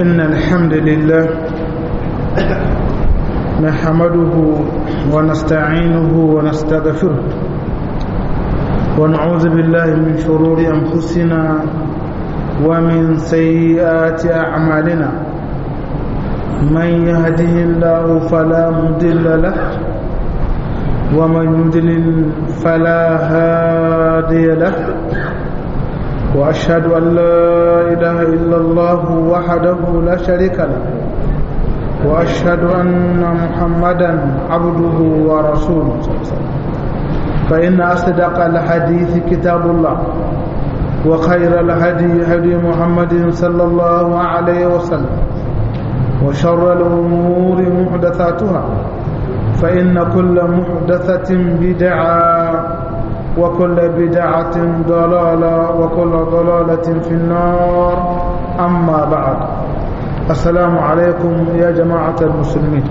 إن الحمد لله نحمده ونستعينه ونستغفره ونعوذ بالله من شرور أنفسنا ومن سيئات أعمالنا من يهده الله فلا مضل له ومن يضلل فلا هادي له وأشهد أن لا إله إلا الله وحده لا شريك له وأشهد أن محمدا عبده ورسوله فإن أصدق الحديث كتاب الله وخير الهدي هدي محمد صلى الله عليه وسلم وشر الأمور محدثاتها فإن كل محدثة بدعة وكل بدعة ضلالة وكل ضلالة في النار أما بعد السلام عليكم يا جماعة المسلمين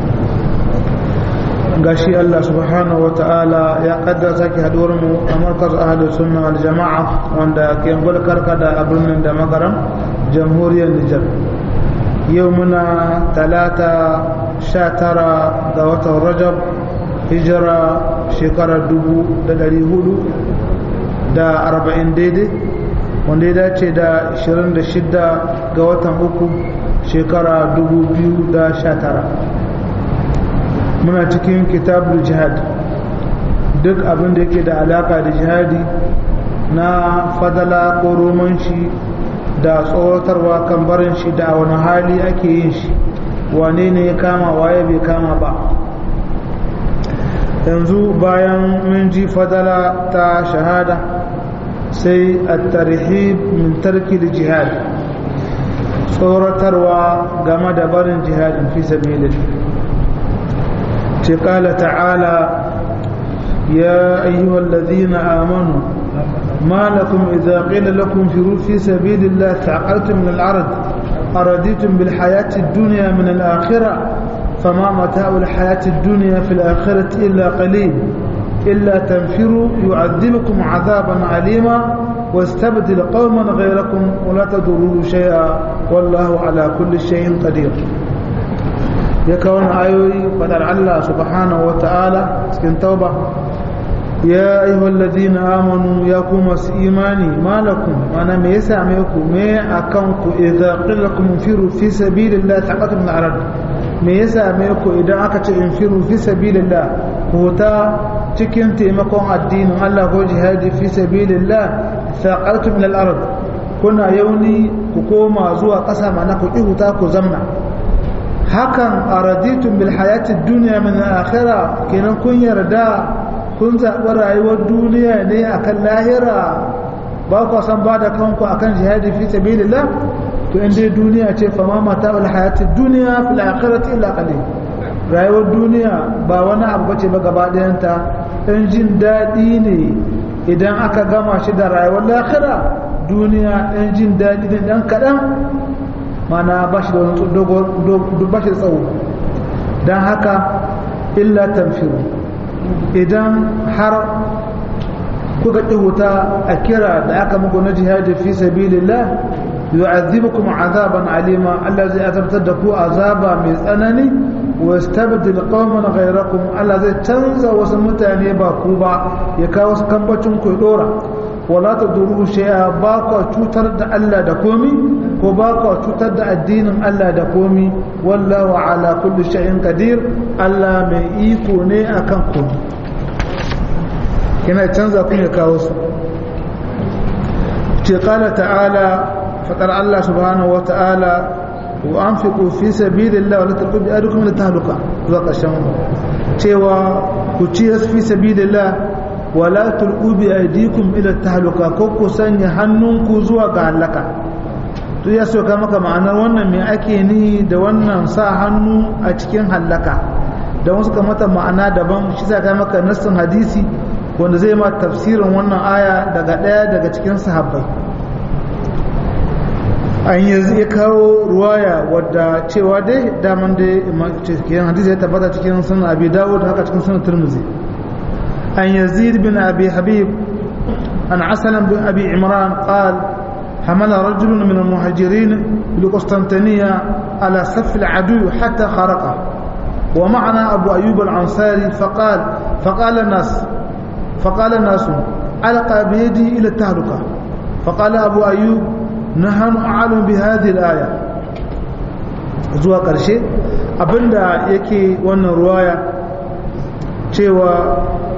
gashi Allah subhanahu wata'ala ya kaddara sake haduwar mu a markaz ahli sunna wal jama'a wanda ke karkada a birnin da magaram jamhuriyar Nijar yau muna talata sha tara ga watan Rajab hijira shekarar dubu da dari hudu da arba'in daidai wanda ya dace da ashirin da shida ga watan uku shekara dubu biyu da sha tara muna cikin kitabul jihad duk abin da yake da alaka da jihadi na fadala ko roman shi da tsoratarwa kan barin shi da wani hali ake yin shi wane ne ya kama waye bai kama ba yanzu bayan mun ji fadala ta shahada sai a tarhib min tarki da jihad tsoratarwa game da barin jihadin fi sabilin ce kala ta'ala ya ayyuhal ladhina amanu ما لكم إذا قيل لكم فروا في سبيل الله تعقلتم من الأرض أرديتم بالحياة الدنيا من الآخرة فما متاع الحياة الدنيا في الآخرة إلا قليل إلا تنفروا يعذبكم عذابا عليما واستبدل قوما غيركم ولا تضروه شيئا والله على كل شيء قدير يكون آيوي فدر الله سبحانه وتعالى سكن توبة يا أيها الذين آمنوا يا كوم إيماني ما لكم أنا ما يسامعكم ما أكونكم إذا قيل لكم انفروا في سبيل الله تعقدوا من الأرض me ya same ku idan aka ce in firu fi sabilillah hota cikin taimakon addinin Allah ko jihadi fi sabilillah saqaltu min al-ard kuna yauni ku koma zuwa ƙasa mana ku ki huta ku zamna hakan araditum bil hayati dunya min al-akhirah kenan kun yarda kun zaɓi rayuwar duniya ne akan lahira ba ku san ba da kanku akan jihadi fi sabilillah to in dai duniya ce fama mata wal hayati duniya fil akhirati illa qalil rayuwar duniya ba wani abu bace ba gaba ɗayanta dan jin daɗi ne idan aka gama shi da rayuwar lahira duniya dan jin daɗi ne dan kaɗan mana ba shi da wani dogon ba shi da tsawo dan haka illa tanfiru idan har kuka ƙi wuta a kira da aka muku na jihadi fi sabilillah yu'adhibukum azaban alima Allah zai azabtar da ku azaba mai tsanani wa yastabdil qauman ghayrakum Allah zai canza wasu mutane ba ku ba ya kawo su kambacin ku dora wala taduru shay'a ba ku cutar da Allah da komi ko ba ku cutar da addinin Allah da komi wallahu ala kulli shay'in qadir Allah mai iko ne akan komi yana canza ku ya kawo su ce qala ta'ala faɗar Allah subhanahu wa ta'ala wa an fi fi sabilillah wa la tulqu bi aydikum ila tahluka zuwa ƙarshen cewa ku ci fi sabilillah wa la tulqu bi aydikum ila tahluka ko ku sanya hannunku zuwa ga halaka to ya soka maka ma'anar wannan me ake ni da wannan sa hannu a cikin halaka da wasu ka mata ma'ana daban shi sa ka maka nassin hadisi wanda zai ma tafsirin wannan aya daga ɗaya daga cikin sahabbai an yanzu ya kawo ruwaya wadda cewa dai daman dai cikin hadisi ya tabbata cikin sunan abi dawud haka cikin sunan turmuzi an yazid bin abi habib an asalan bin abi imran qal حمل رجل من المهاجرين بالقسطنطينية على سف العدو حتى خرقه ومعنا أبو أيوب العنصاري فقال فقال الناس فقال الناس علق بيده إلى التهلكة فقال أبو أيوب نحن أعلم بهذه الآية zuwa ƙarshe abinda yake wannan ruwaya cewa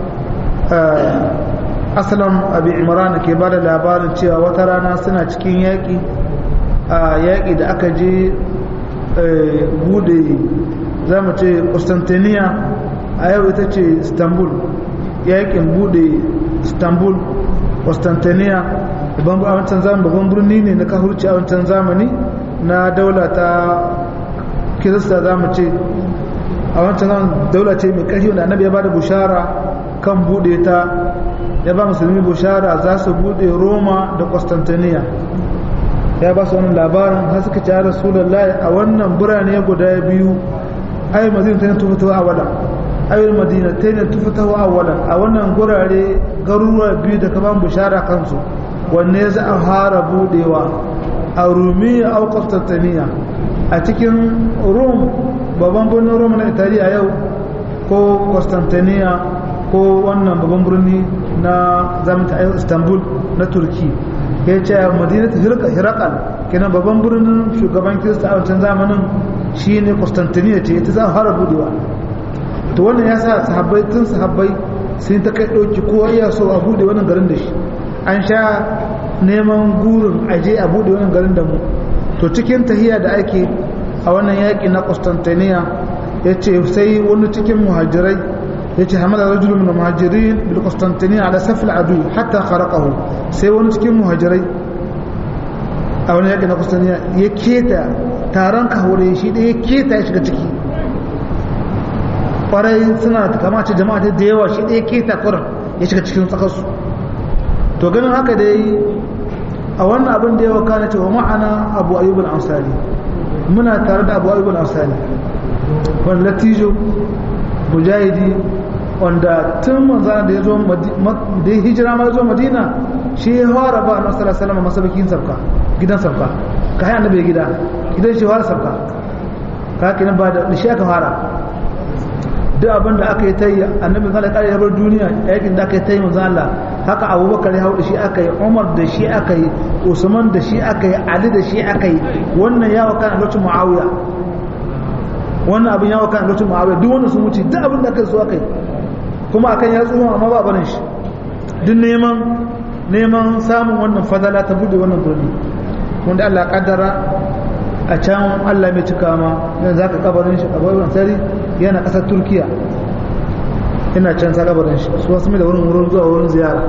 asalam abu imran ke ba da labarin cewa wata rana suna cikin yaƙi a yaƙi da aka je bude za mu ce Constantinople a yau ita ce Istanbul yaƙin bude Istanbul Constantinople a wancan zamani babban birni ne na kahurci a wancan zamani na daula ta kirista za mu ce a wancan zaman daula ce mai ƙarfi wanda annabi ya ba da bushara kan bude ta ya ba musulmi bushara za su bude roma da constantinople ya ba su wannan labarin har suka ci rasulullahi a wannan birane guda biyu ayi madina ta tufa ta awala ayi madina ta ne tufa ta awala a wannan gurare garuruwa biyu da ka ban bushara kansu wanne za a fara budewa a rumiya au constantinople a cikin rum babban birnin rum na italiya yau ko constantinople ko wannan babban birni na zamanta a istanbul na turki ya ce madinatu hirakal kenan babban birnin shugaban kirista a wancan zamanin shi ne constantinople ce ita za a fara budewa to wannan ya sa sahabbai tun sahabbai sun ta kai ɗauki kowa iya so a bude wannan garin da shi an sha neman gurin aje a bude wannan garin da mu to cikin tahiya da ake a wannan yaƙi na Constantinople ya ce sai wani cikin muhajirai ya ce hamada rajulu min muhajirin bil Constantinople ala safil adu hatta kharaqahu sai wani cikin muhajirai a wani yaƙi na Constantinople ya keta taron kahure shi da ya keta ya shiga ciki kwarai suna kama ce jama'a da yawa shi da ya keta kuran ya shiga cikin tsakarsu to ganin haka dai a wannan abin da ya wakana cewa ma'ana abu ayyub al-ansari muna tare da abu ayyub al-ansari wani latijo mujahidi wanda tun manzana da ya zo da ya hijira ma zo madina shi ya fara ba na sallallahu alaihi wasallam masabakin sabka gidan sabka ka haya annabi gida gidan shi fara sabka ka kenan ba da shi aka fara duk abin da aka yi ta yi annabi zala kare ya bar duniya yakin da aka yi ta yi manzan Allah haka abubakar ya hau da shi aka yi umar da shi aka yi usman da shi aka yi ali da shi aka yi wannan ya waka a lokacin muawiya wannan abin ya waka a lokacin muawiya duk wannan sun wuce duk abin da aka yi su aka yi kuma akan ya tsohon amma ba barin shi duk neman neman samun wannan fadala ta bude wannan birni wanda Allah kaddara a can Allah mai cika ma yanzu zaka kabarin shi kabarin sari yana kasar Turkiya ina can sa kabarin shi su wasu mai da wurin wurin zuwa wurin ziyara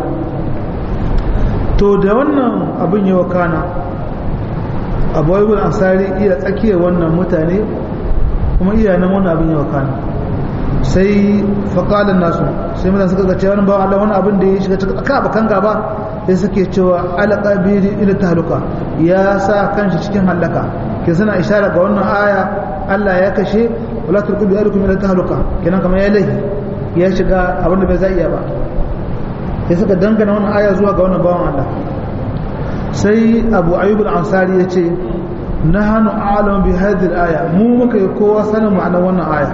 to da wannan abin yawa kana abu ibn ansari iya tsakiyar wannan mutane kuma iya nan wannan abin yawa kana sai faƙalin nasu sai mutane suka ga cewa ba Allah wani abin da ya shiga cikin aka bakan gaba sai suke cewa alaka bi ila tahluka ya sa kanshi cikin halaka ke suna ishara ga wannan aya Allah ya kashe wala turku bi alaikum ila tahluka kenan kamar ya lahi ya shiga abin da bai za iya ba sai suka dangana wannan aya zuwa ga wannan bawan Allah sai Abu Ayyub al-Ansari yace nahnu a'lamu bi hadhihi al-aya mu muka yi kowa sanin ma'anar wannan aya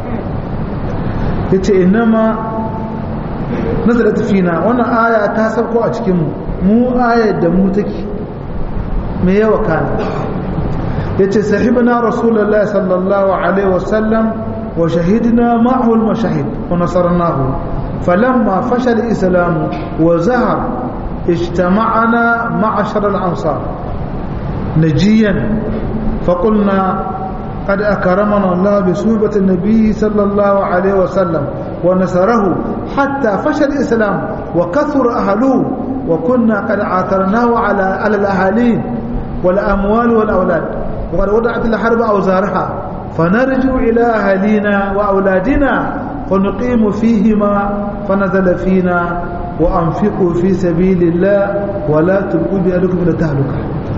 yace innama nazalat fina wannan aya ta sauko a cikin mu mu ayar da mu take me yawa kana yace sahibna rasulullahi sallallahu alaihi wasallam wa shahidna ma'ahu al-mashahid wa nasarnahu falamma fashal al-islam wa zahar اجتمعنا معشر الأنصار نجيا فقلنا قد أكرمنا الله بصحبة النبي صلى الله عليه وسلم ونصره حتى فشل الإسلام وكثر أهله وكنا قد عاثرناه على على الأهالين والأموال والأولاد وقد وضعت الحرب أوزارها فنرجع إلى أهالينا وأولادنا فنقيم فيهما فنزل فينا وأنفقوا في سبيل الله ولا تلقوا بأهلكم إلى التهلكة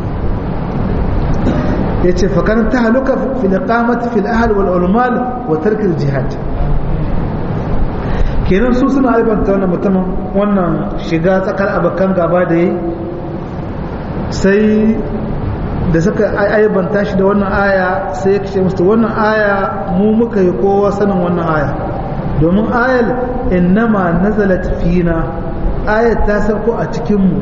yace fa kan tahluka fi iqamati fil ahl wal ulmal wa tark al jihad kenan su suna albanta wannan mutumin wannan shiga tsakar abakan gaba da yi sai da suka aibanta shi da wannan aya sai ya kashe musu wannan aya mu muka yi kowa sanin wannan aya domin ayal innama nazalat fina ayat ta sauko a cikinmu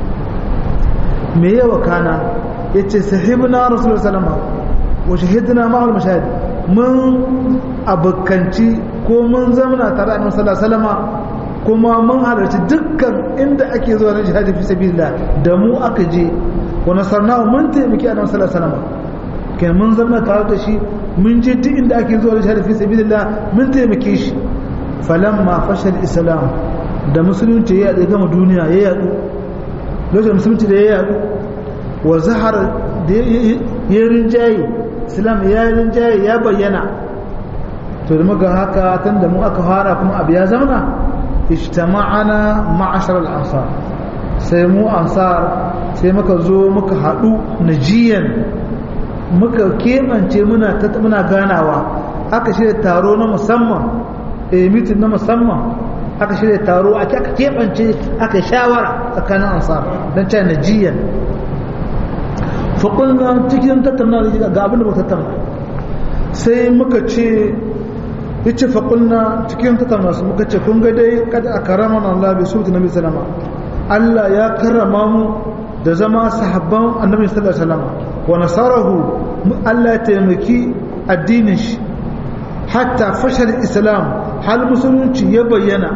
me yawa kana ya ce sahibna rasulullah salama wa shahidna ma'al mashahid mun abokanci ko mun zamana tare da sallallahu salama kuma mun halarci dukkan inda ake zuwa na jihadi fi sabilillah da mu aka je wa nasarnahu mun taimaki annabi sallallahu alaihi wasallam kai mun zama tare da shi mun je duk inda ake zuwa jihad fi sabilillah mun taimake shi falamma fashal islam da musulunci ya yaɗe gama duniya ya yaɗu lokacin musulunci da ya yaɗu wa zahar da ya rinjaye islam ya rinjaye ya bayyana to da muka haka tun da mu aka fara kuma abu ya zauna ijtama'ana ma'ashar al-ansar sai mu ansar sai muka zo muka haɗu najiyan muka keɓance muna ganawa aka shirya taro na musamman a mitin na musamman aka shirya taro aka keɓance aka shawara tsakanin ansar don cewa najiyan faƙulna cikin tattauna da ga abin da ba tattauna sai muka ce ya ce faƙulna cikin tattauna su muka ce kun ga dai kada a karama na Allah bai su ta nabi salama Allah ya karrama mu da zama sahabban annabi sallallahu alaihi wasallam wa nasarahu Allah ya taimaki addinin shi hatta fashal islam hal musulunci ya bayyana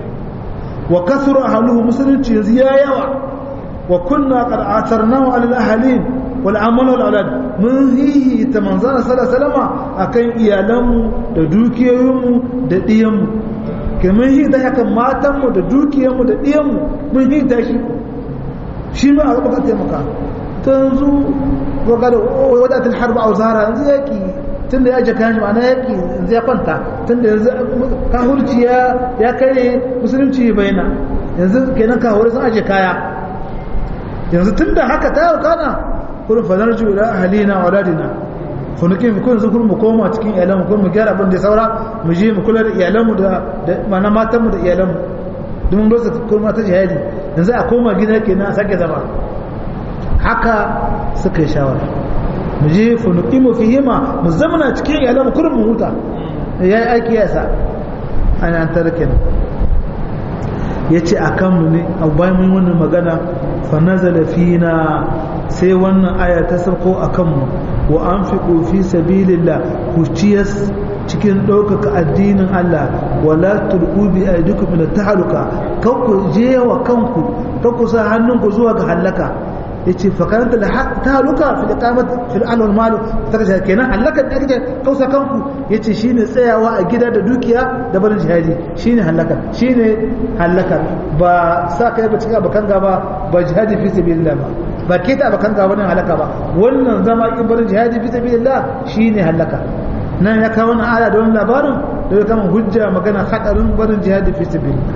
wa kasura ahluhu musulunci yanzu ya yawa wa kunna qad atarnahu ala al-ahlin wal amal wal aulad mun hihi ta manzana sallallahu alaihi wasallam akan iyalanmu da dukiyoyinmu da diyanmu ke mun hi da haka matanmu da dukiyanmu da diyanmu mun hi da shi shi ma a rubuta taimaka ta yanzu waga da wadatul harba a zara yanzu yaki tun da ya aje kayan ma'ana yaki yanzu ya kwanta tun da yanzu kahurci ya kare musulunci bayyana yanzu kenan kahuri sun aje kaya yanzu tun da haka ta yau kana kurin fadar ju ila ahalina wa ladina kunukin mu kun zukur mu koma cikin iyalanmu kun mu gyara abin da saura mu je mu kula da iyalanmu da mana matanmu da iyalanmu don rosa kurma ta jihadi yanzu a koma gida kenan a sake zama haka suka yi shawara mu je funuki mu fihima mu zamana cikin iyalan mu kurin mu huta ya yi aiki ya sa an an tarkin ya ce a kanmu ne a bayan mun wannan magana fa nazala fina sai wannan aya ta sauko a kanmu wa an fi fi sabilillah ku ciyas cikin ɗaukaka addinin Allah wala tulqu bi aydikum min tahluka kan ku je wa kanku kan ku sa hannunku zuwa ga halaka yace fa karanta da tahluka fi iqamat fil al wal mal tarja kenan halaka da kake kausa kanku yace shine tsayawa a gida da dukiya da barin jihadi shine halaka shine halaka ba sa kai ba cikin abakan gaba ba jihadi fi sabilillah ba ba ke ta abakan gaba ne halaka ba wannan zama in barin jihadi fi sabilillah shine halaka nan ya kawo wani aya da wani labarin da ya kama hujja magana hadarin barin jihadi fi sabilillah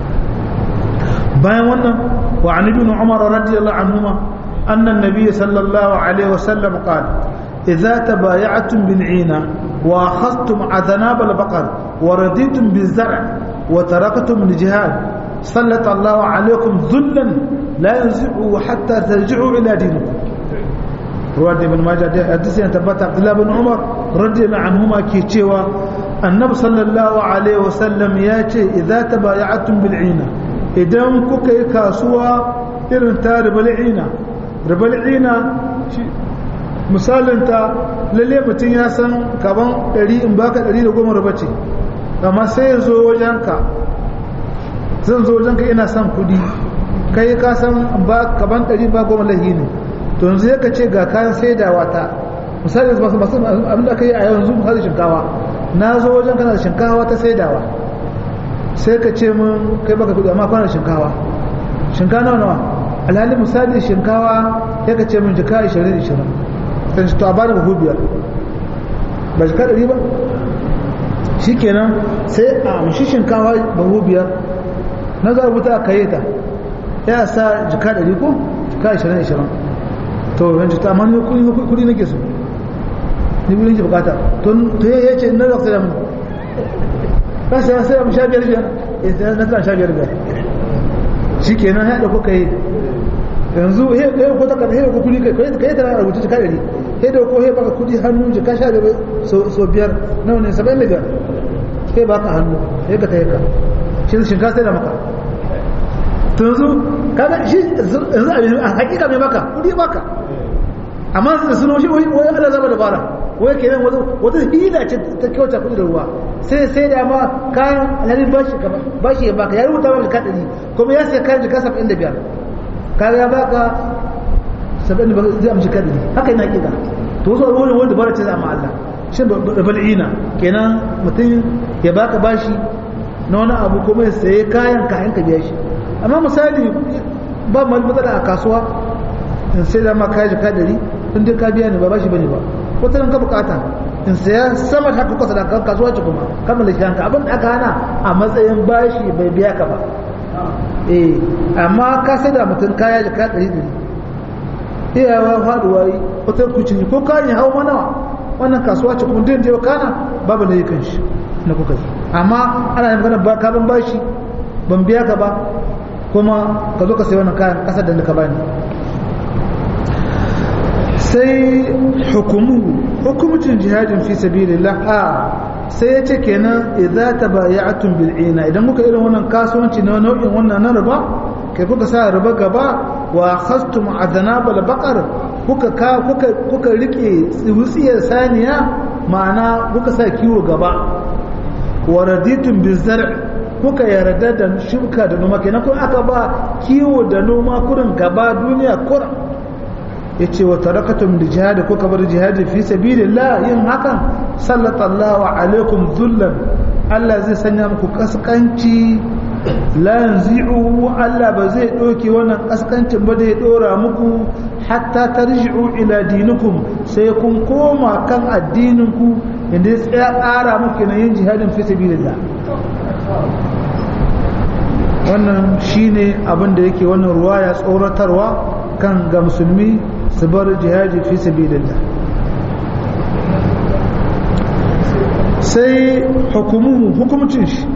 bayan wannan wa an ibn umar radiyallahu anhuma anna an-nabiy sallallahu alaihi wasallam qala idza tabaya'tum bil 'ina wa akhadhtum adnab al-baqar wa raditum biz-zar' wa taraktum al-jihad sallata Allah alaykum dhullan la yanzi'u hatta tarji'u ila dinikum ruwan ibn majah da hadisi ya tabbata Abdullah ibn Umar radiyallahu anhuma ke cewa annabi sallallahu alaihi wasallam ya ce idza tabaya'tum bil 'ina idan kuka yi kasuwa irin ta ribal 'ina ribal 'ina misalin ta lalle mutum ya san kaban 100 in baka 110 riba ce amma sai ya zo wajenka zan zo wajenka ina son kudi kai ka san ba kaban 100 ba goma lahi ne to yanzu ya ce ga kayan saidawa ta misali masu masu abin da aka yi a yanzu misali shinkawa na zo wajen kana da shinkawa ta saidawa sai ka ce mun kai baka kudi amma kwanar shinkawa shinkawa nawa nawa alhali misali shinkawa ya ka ce mun jika 20 20 sai to a bani buhu biyar ba jika 100 ba shikenan sai a amshi shinkawa buhu biyar na za a rubuta a kayyata ya sa jika 100 ko jika 20 20 to yanzu ta amma ne kudi nake so ni kudi nake bukata to ya ce na da sai mun ba sai sai mun sha biyar biyar eh na kan sha biyar biyar shikenan ya da kuka yi yanzu he he ko takarda he ko kudi kai kai ta rubuta ta kadari he da ko he baka kudi hannu ji ka sha da so so biyar nawa ne 75 he baka hannu he ka ta ka shi shinkafa sai da maka to yanzu kaga shi yanzu a hakika mai maka kudi baka amma da suno shi wai Allah zaba dabara wai kenan wata wata hila ce ta kyauta kudi da ruwa sai sai da ma kayan alhalin bashi ka bashi ya baka ya rubuta maka kadari kuma ya sai kayan jika 75 kaga ya baka 75 zai amshi kadari haka yana kida to wasu wani wani dabara ce za ma Allah shi bal'ina kenan mutum ya baka bashi na wani abu kuma ya saye kayan kayan ka biya shi amma misali ba mu matsala a kasuwa in sai da ma kayan jika dari in dai ka biya ne ba bashi bane ba wata nan ka bukata in saya sama da haka kasa da kasuwa ce kuma kammala shi hanka abin da aka hana a matsayin bashi bai biya ka ba eh amma ka sai da mutum kaya jika dari dari iyawa faduwa yi wata kucin ko kayan ya hau mana wannan kasuwa ce kuma din da kana babu da yakan shi na kuka yi amma ana yin magana ba ka ban bashi ban biya ka ba kuma ka zo ka sai wannan kayan kasar da ka bani sai hukumu hukumcin jihadin fi sabilillah a sai ya ce kenan idza tabaya'tum bil ina idan kuka irin wannan kasuwanci na nau'in wannan na riba kai kuka sa riba gaba wa khastum aznabal baqar kuka ka kuka kuka rike tsiwutsiyar saniya ma'ana kuka sa kiwo gaba wa raditum bizar kuka yarda da shuka da noma kenan kun aka ba kiwo da noma kurin gaba duniya kurin yace wa tarakatum li jihad kuka bar jihad fi sabilillah yin hakan sallallahu alaikum dhullan Allah zai sanya muku kaskanci la yanzi'u Allah ba zai doke wannan kaskancin ba da ya dora muku hatta tarji'u ila dinikum sai kun koma kan addinin ku inda ya tsaya tsara muku na yin jihadin fi sabilillah wannan shine abin da yake wannan ruwaya tsoratarwa kan ga musulmi su bar jihadi fi sabilillah sai hukumuhu hukumcin shi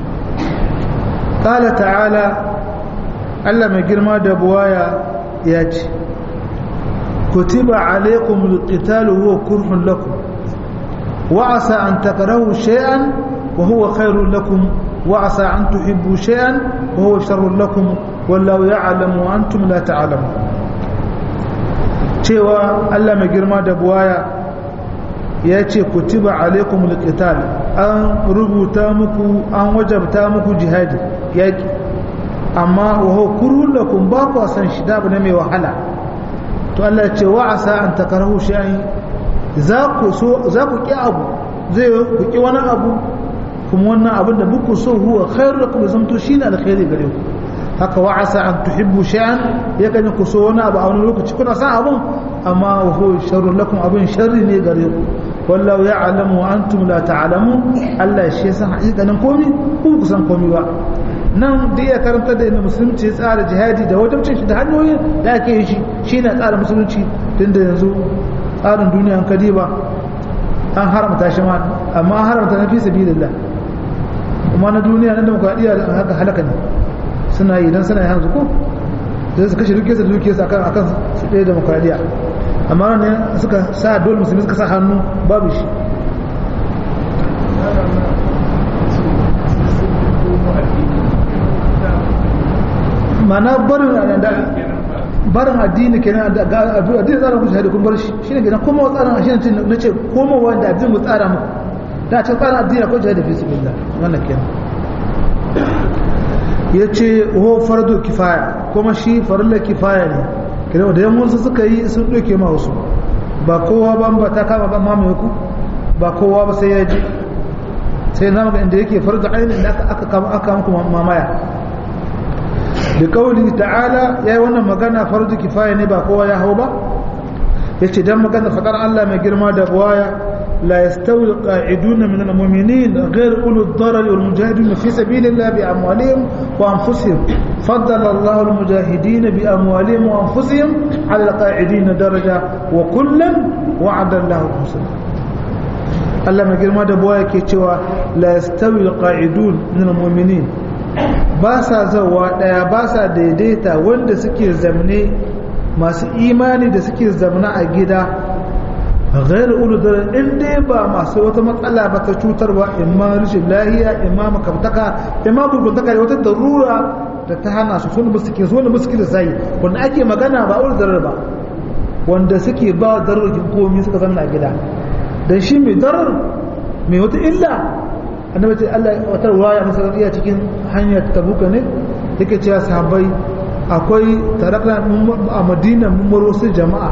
qala ta'ala Allah mai girma da buwaya ya ce kutiba alaikum alqitalu huwa kurhun lakum wa asa an takrahu shay'an wa huwa khairun lakum wa asa an tuhibbu shay'an wa huwa sharrun lakum wallahu ya'lamu wa antum la ta'lamun cewa Allah mai girma da buwaya ya ce kutiba alaikum alqital an rubuta muku an wajabta muku jihadi yaki amma wa huwa kurhun lakum ba ku san shi da ne mai wahala to Allah ya ce wa asa an takarahu shay'an za ku so za ku ki abu zai ku ki wani abu kuma wannan abin da muku so huwa khairu lakum zamto shine alkhairi gare ku haka wa asa an tuhibbu shay'an ya kan ku so wani abu a wani lokaci kuna san abun amma wa huwa sharru lakum abin sharri ne gare ku wallahu ya'lamu wa antum la ta'lamun Allah shi san hakikanin komai ku ku san komai ba nan da iya karanta da inda musulunci ya tsara jihadi da wajibcin shi da hanyoyin da ake yi shi shine tsara musulunci tunda yanzu tsarin duniya kadi ba an haramta shi ma amma an haramta na fi sabilillah kuma na duniya na demokradiyya haka halaka ne suna yi don suna yi hanzu ko da su kashe dukiyarsa da dukiyarsa akan akan su ɗaya demokradiyya amma ne suka sa dole musulmi suka sa hannu babu shi mana barin barin addini kenan da addini tsara muku shahadi kun bar shi shine kenan kuma wa tsarin shi ne na ce koma wanda addini mu tsara muku da ce tsarin addini ko shahadi fi sabilillah wannan kenan ya ce ho fardo kifaya kuma shi farilla kifaya ne kira da yan wasu suka yi sun ɗauke ma wasu ba kowa ba ba ta kama ba mamaye ku ba kowa ba sai ya ji sai na maka inda yake fardo ainihin da aka kama aka muku mamaya da kauli ta'ala ya yi wannan magana fardo kifaya ne ba kowa ya hau ba ya ce don magana faɗar Allah mai girma da buwaya لا يستوي القاعدون من المؤمنين غير أولو الضرر والمجاهدين في سبيل الله بأموالهم وأنفسهم فضل الله المجاهدين بأموالهم وأنفسهم على القاعدين درجة وكلا وعد الله الحسنى Allah mai girma da buwa yake cewa la yastawi alqa'idun min almu'minin ba sa zawa daya ba sa daidaita wanda suke zamne masu imani da suke zamana a gida غير أولو ضرر إن دي با ما سوى تمطلع بتشوتر وإما رشد لاهية إما مكبتك إما بلبنتك wata darura da ta hana su sun musu su wani musu zai wanda ake magana ba ul darar ba wanda suke ba dararrakin komi suka zanna a gida dan shi mai darar mai wata illa annabi ce Allah wata ruwaya masa iya cikin hanyar tabuka ne yake cewa sahabbai akwai tarakna a Madina mun maro su jama'a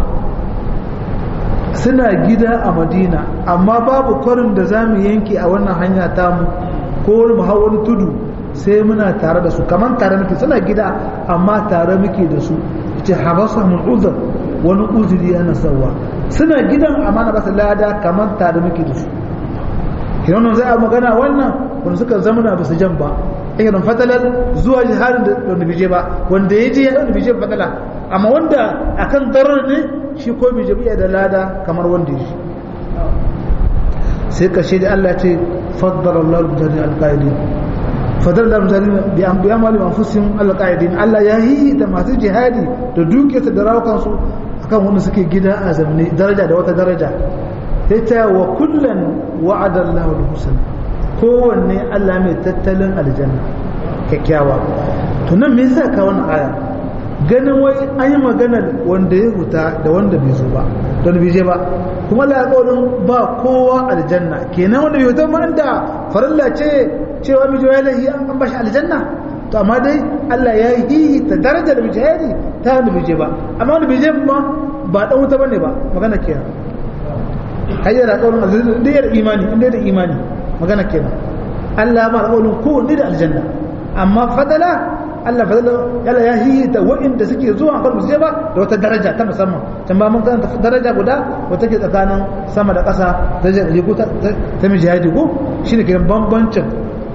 suna gida a madina amma babu kwarin da za mu yanke a wannan hanya tamu ko wani hau wani tudu sai muna tare da su kamar tare muke suna gida amma tare muke da su ce habasa mun uzur wani uzuri yana sauwa suna gidan amma na basu lada kamar tare muke da su kinan za a magana wannan wanda suka zamana ba su jan ba irin fatalar zuwa jihadin da wanda bije ba wanda ya je ya wanda bije fatala amma wanda akan darar ne shi ko bai jabiya da lada kamar wanda ya shi sai kashe da Allah ce faddar Allah mutane alƙa'idi faddar da mutane bi an biya mali manfusin alƙa'idi Allah ya yi da masu jihadi da dukiyarsa da rawukansu akan wanda suke gida a zamne daraja da wata daraja sai ta wa kullum wa'ada Allah da husna kowanne Allah mai tattalin aljanna kyakkyawa to nan me yasa ka wannan aya ganin wai an yi maganar wanda ya huta da wanda bai zo ba don bai je ba kuma la alƙawarin ba kowa aljanna kenan wanda bai huta ma da farilla ce cewa mai jiwa lahi an bashi aljanna to amma dai Allah ya yi ta darajar mujahidi ta wanda bai je ba amma wanda bai je ba ba dan wuta bane ba magana kenan hayyar alƙawarin aljanna da yar imani inda da imani magana kenan Allah ma alƙawarin kowanne da aljanna amma fadala Allah fa yalla ya yi ta wa'inda suke zuwa kan musu ba da wata daraja ta musamman can ba mun ga daraja guda wata ke tsakanin sama da ƙasa daraja da ko ta ta mujahidi ko shine kiran bambancin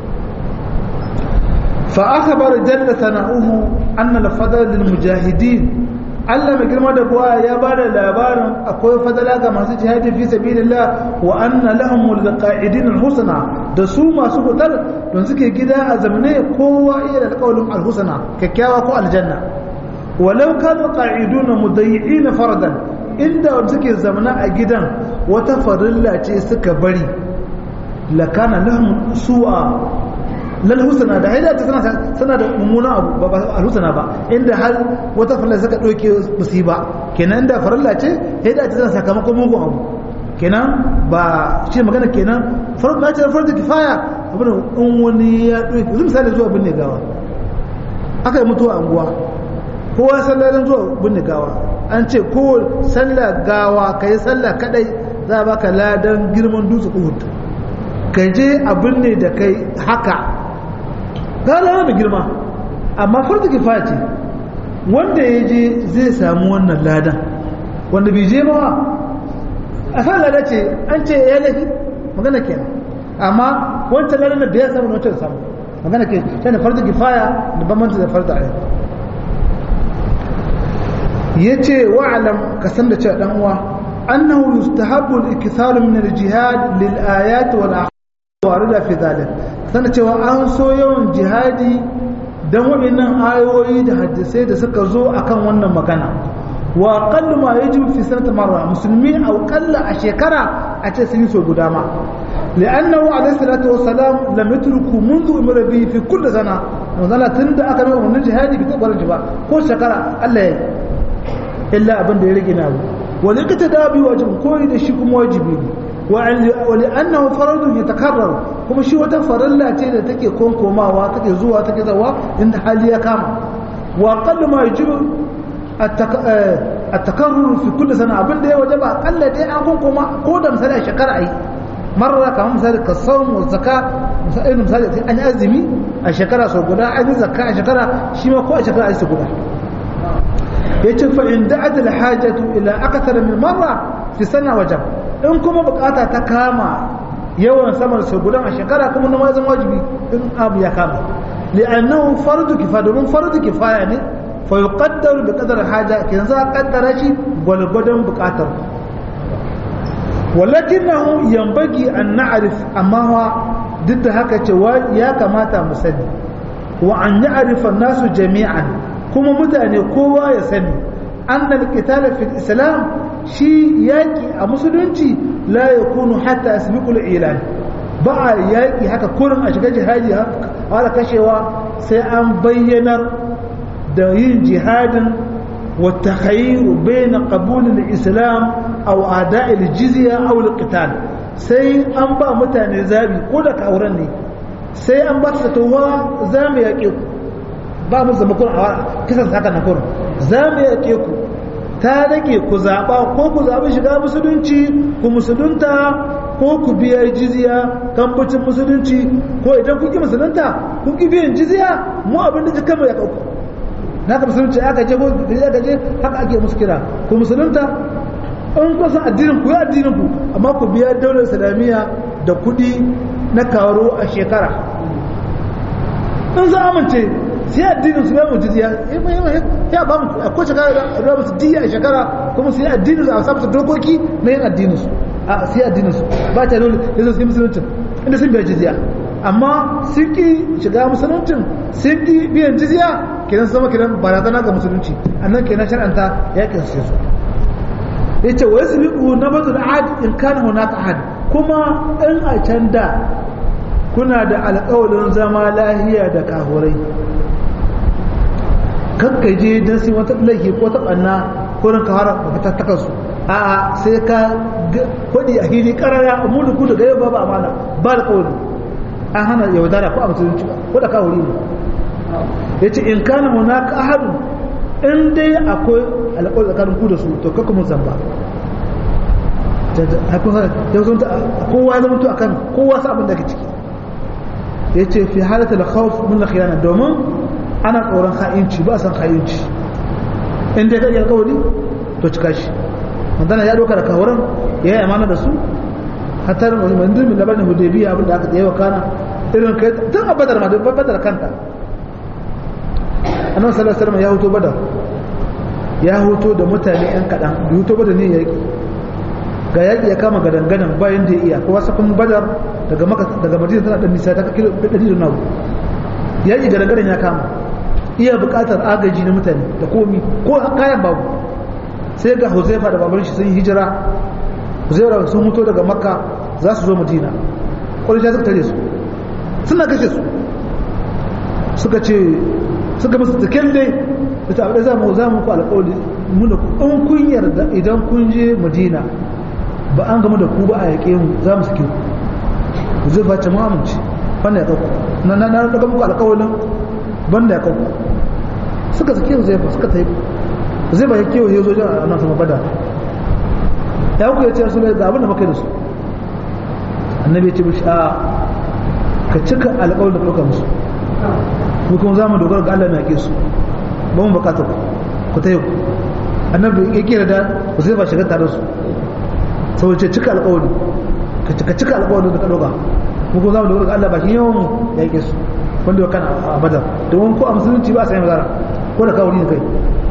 fa akhbar jalla sana'uhu anna al-fadl lil mujahidin Allah mai girma da buwa ya ba da labarin akwai fadala ga masu jihadi fi sabilillah wa anna lahum al-qa'idin al-husna da su masu hutar don suke gida a zamne kowa iya da alƙawalin al-husna kyakkyawa ko aljanna walau kanu qa'iduna mudayyi'in faradan inda wanda suke zamna a gidan wata farilla ce suka bari lakana lahum su'a lal husna da haida ta sana sana da mummuna abu ba al husna ba inda har wata farilla suka doke musiba kenan da farilla ce haida ta sana sakamakon mugun abu kenan ba shi magana kenan farko ce farko kifaya abin in wani ya doke yanzu misali zuwa binne gawa aka yi mutuwa anguwa kowa sallah zuwa binne gawa an ce ko sallah gawa kai sallah kadai za a baka ladan girman dutse uhud ka je abin ne da kai haka gala mai girma amma farko kifaya ce wanda ya je zai samu wannan ladan wanda bai je ba a san lada ce an ce ya lafi magana kenan amma wancan ladan da bai samu na wancan samu magana ke shi ne farko kifaya da bambanta da farko ayyar ya ce wa'alam ka san da cewa dan uwa annahu yustahabbu al-ikthar min al-jihad lil ayat wal ahkam warida fi dhalik sana cewa an so yawan jihadi don waɗannan ayoyi da hadisai da suka zo akan wannan magana wa aqallu ma yajibu fi sanati marra musulmi aw qalla a shekara a ce sun yi so guda ma li'annahu alayhi salatu wassalam lam yatruku منذ umira bihi fi kulli sana manzala tunda aka nuna wannan jihadi bi tabar ba ko shekara Allah ya illa abin da ya rage na abu wa likata da bi wajib koyi da shi kuma wajibi ne ولأنه فرض يتكرر kuma shi wata farilla ce da take konkomawa take zuwa take zawa inda hali ya kama wa qallu ma yajibu at-takarrur fi kulli sana abinda ya wajaba akalla dai an konkoma ko da misali a shekara ai marra kamar misali ka sawm wa zakka misali misali an yi azumi a shekara sau guda an yi zakka a shekara shi ma ko a shekara ai su guda yace fa in da'at al-hajatu ila akthar min marra fi sana wajaba in kuma bukata ta kama yawan samar sau gudan a shekara kuma na mazan wajibi in abu ya kama li'annahu fardu kifaya domin fardu kifaya ne fa yuqaddaru bi qadar haja kin za kaddara shi gwalgwadon bukatar walakinahu yanbaghi an na'rif amma wa duk da haka cewa ya kamata mu sani wa an ya'rifa nasu jami'an kuma mutane kowa ya sani anna al-qital fi al-islam shi yaki a musulunci la yakunu hatta yasbiqu al-ilan ba a yaki haka kurin a shiga jihadi har kashewa sai an bayyanar da yin jihadin wa takhayyur bayna qabul al-islam aw ada'i al-jizya aw al-qital sai an ba mutane zabi ko da kauran ne sai an ba su towa za mu yaƙe ku ba mu zama kun a kisan saka na kurin za mu yaƙe ku ta rage ku zaɓa ko ku zaɓi shiga musulunci ku musulunta ko ku biya jizya kambacin musulunci ko idan kun ki musulunta kun ki biyan jizya mu abin da jikan mu ya ɗauku na ka musulunci aka je ko da aka je haka ake musu kira ku musulunta in kun san addinin ku ya addinin ku amma ku biya daular islamiyya da kuɗi na karo a shekara in za amince sai addinin su bamu jizya ya ba mu a ko shekara da musu diya a shekara kuma sai addinin su a samu dokoki na yin addinin su a sai addinin su ba ta dole da su yi musuluncin inda sun biya jizya amma sun ki shiga musuluncin sun ki biyan jizya kenan sama kenan barazana ga musulunci annan kenan shar'anta ya kinsa su yace wa yasbiqu nabatu al-ahad in kana hunaka ahad kuma in a can da kuna da alƙawarin zama lahiya da kahurai kakkaje don sai wata laifi ko ta ɓanna kurin ka fara fatattakan su a sai ka kwadi a hili karara mu da ku da gaya babu amana ba da kawai an hana yaudara ko a musulunci ko da kawuri ne ya ce in kana munaka ahadu in dai akwai alƙawar tsakanin ku da su to kakka mun zamba kowa ya zama to akan kowa sa abin da ke ciki ya ce fi halatta da khawf min khiyana domin ana tsoron ha'inci ba san ha'inci in dai kai alƙawari to cika shi mandana ya doka da kawaran ya yi amana da su hatta manzil min labarin hudaybiya abin da aka tsaye wa kana irin kai tun a badar ma da badar kanta annabi sallallahu alaihi wasallam ya huto badar ya huto da mutane yan kadan da huto badar ne yaki ga yaki ya kama gadangadan bayan da ya iya kowa sakun badar daga maka daga madina tana dan nisa ta kilo 100 da nawo yaki gadangadan ya kama iya buƙatar agaji na mutane da komi ko kayan babu sai ga huzaifa da baban shi sun hijira huzaifa sun mutu daga makka za su zo madina ƙwarisha suka tare su suna kashe su suka ce suka musu tsikin dai da ta abu za mu za mu ku alƙawali muna ku in kun yarda idan kun je madina ba an gama da ku ba a yaƙe mu za mu suke ku huzaifa ce mu amince banda ya ɗauku na na na daga muku alƙawalin banda ya ɗauku suka suke huzaifa suka ta yi zai ba ya kewa ya zo jan a nan sama bada ya ku ya ce su ga abin da maka da su annabi ya ce bishi a ka cika alƙawar da ɗauka musu mu kuma za mu dogara ga Allah na ke su ba mu bukatar ku ta yau annabi ya kira da ku zai ba shiga tare su sau ce cika alƙawari ka cika alƙawarin da ka ɗauka mu kuma za mu dogara ga Allah ba shi yawan mu ya ke su wanda ya kan a badar domin ko a musulunci ba a sanya mazara ko da kawo ni kai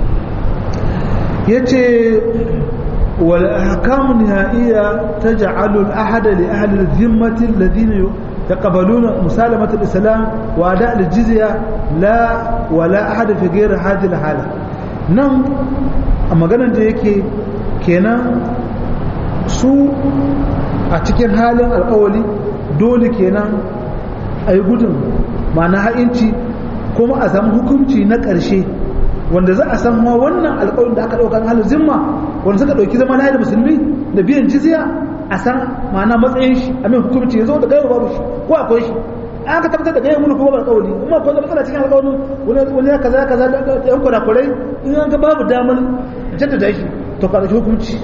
yace wal ahkam nihaiya taj'alu al ahad li ahli al dhimmati alladhina yaqbaluna musalamat al islam wa ada al jizya la wala ahad fi ghayr hadhihi al hala nan a maganar da yake kenan su a cikin halin alkawali dole kenan a yi gudun ma'ana ha'inci kuma a samu hukunci na ƙarshe wanda za a san ma wannan alƙawarin da aka ɗauka na halin zimma wanda suka ɗauki zama na da musulmi da biyan jizya a san ma'ana matsayin shi a mai hukunci ya zo da gaiwa babu shi ko akwai shi an ka tabbatar da gaiwa mulki kuma ba alƙawari kuma ko da matsala cikin alƙawarin wani ya kaza kaza da yan kurakurai in an ga babu damar jaddada shi to ka ɗauki hukunci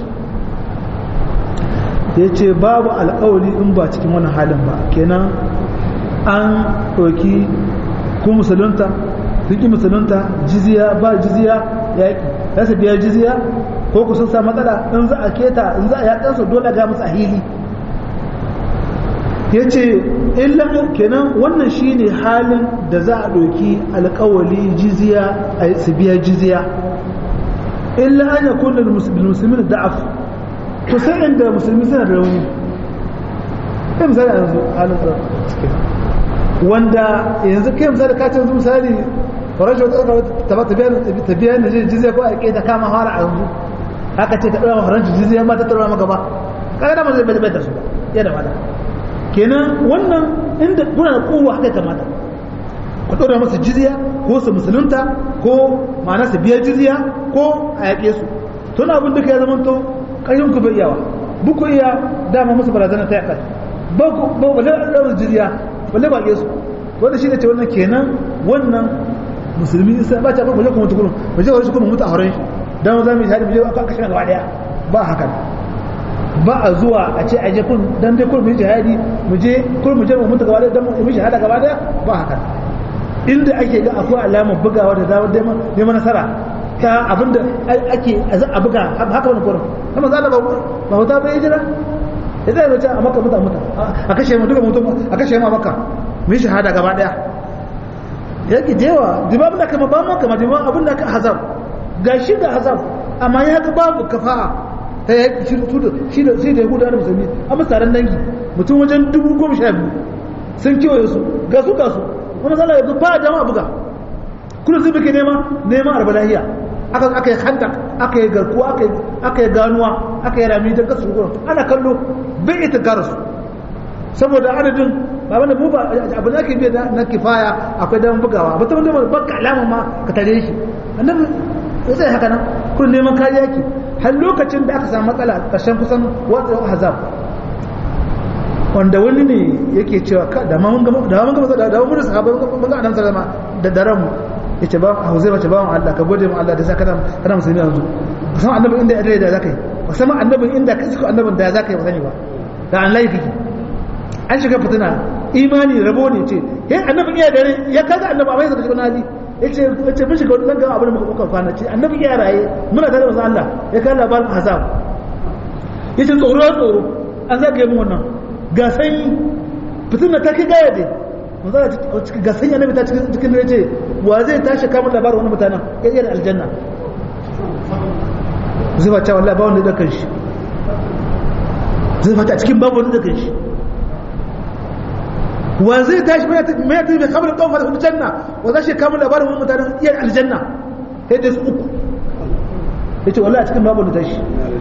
ya ce babu alƙawari in ba cikin wani halin ba kenan an ɗauki ku musulunta sun ƙi musulunta jiziya ba jiziya yaƙi ya su biya jiziya ko ku sun sa matsala in za a keta in za a yaƙar su dole ga musu a hili ya ce illan kenan wannan shine halin da za a ɗauki alƙawali jiziya a su biya jiziya illa an yakun lil muslimin da'af to sai inda musulmi suna da rauni kai misali yanzu halin da suke wanda yanzu kai misali ka ce yanzu misali faranshi ta ba ta biya da jizya ko a ke ta kama fara a yanzu haka ce ta ɗora faranshi jizya ma ta ɗora maka ba kaga da ma zai bai da su ba ya da mata kenan wannan inda kuna da kowa haka kamata ku ɗora masa jizya ko su musulunta ko ma'ana su biya jizya ko a yaƙe su tun abin duka ya zama to ƙarfin ku bai iyawa buku iya dama musu barazana ta yaƙa ba ku ba ba da ɗaura jizya balle ba su wanda shi ne ce wannan kenan wannan musulmi sai ba ta ba balle kuma tukurun ba je wani kuma mutu a horon shi dan za mu yi shahadi mu je aka kashe gaba daya ba haka ba a zuwa a ce a je kun dan dai kun mu yi jihadi mu je kun mu je mu mutu gaba daya dan mu yi shahada gaba daya ba haka inda ake ga akwai alamar bugawa da damar neman nasara ta abinda ake a buga haka wani kurin kuma za a ba ba wata bai jira ya zai mace a maka muta muta a kashe mu duka mutum a kashe mu a maka mu yi shahada gaba daya ya ki jewa dibabin da kama ba mu kama dibabin abin da ka hazab ga shi da hazab amma ya ga babu kafa'a ta yaki shi da shi da yahuda da musulmi a taron dangi mutum wajen dubu goma sha biyu sun kewaye su ga su ga su wani zala yanzu ba dama buga kullum sai muke nema neman arbalahiya aka aka yi hanta aka yi garkuwa aka yi ganuwa aka yi rami don kasu gurin ana kallo bai ita gara su saboda adadin ba wanda mu ba abu da ake biya na kifaya akwai damar bugawa ba ta wanda ba ka alama ma ka tare shi annabi ya tsaye haka nan kullum neman kariya ki har lokacin da aka samu matsala ƙarshen kusan watsa hazab wanda wani ne yake cewa ka da ma mun gama da mun gama da mun sahaba mun ga annabi sallama da daren mu yace ba a huzaifa ce ba mu Allah ka gode mu Allah da saka kana kana musulmi yanzu kusan annabi inda ya da zakai kusan annabi inda ka suka annabin da zakai ba sani ba da an laifi an shiga fitina imani rabo ne ce eh annabi iya dare ya kaga annabi amma yasa shiga nazi yace yace mun shiga wannan ga abin da muka kuka kwana ce annabi iya raye muna tare da Allah ya kaga labarin azab yace tsoro tsoro an zagaye mu wannan ga sanyi fitin da ta kai gaya dai manzara ga sanyi annabi ta cikin cikin da yace wa zai tashi kamar labarin wani mutanen ya iya aljanna zai ba ta wallahi ba wanda da kan shi zai ba ta cikin babu wanda da kan shi wa zai tashi mai mai tafi bai kamar kawfa da aljanna wa zai shi kamar labarin wani mutanen iya aljanna sai dai su uku yace wallahi a cikin babu wanda tashi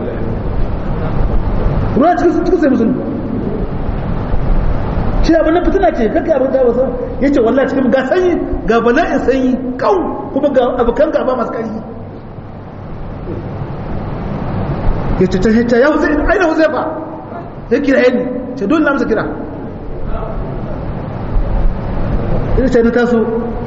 ruwa cikin cikin sai musulmi shi abin nan fitina ce kaka abin da wasu ya ce wallahi cikin ga sanyi ga bala'in sanyi kau kuma ga abokan gaba masu ƙarfi ya ce ta ta ya wuce aina wuce ba ya kira yanni ce dole na masa kira ina ce na taso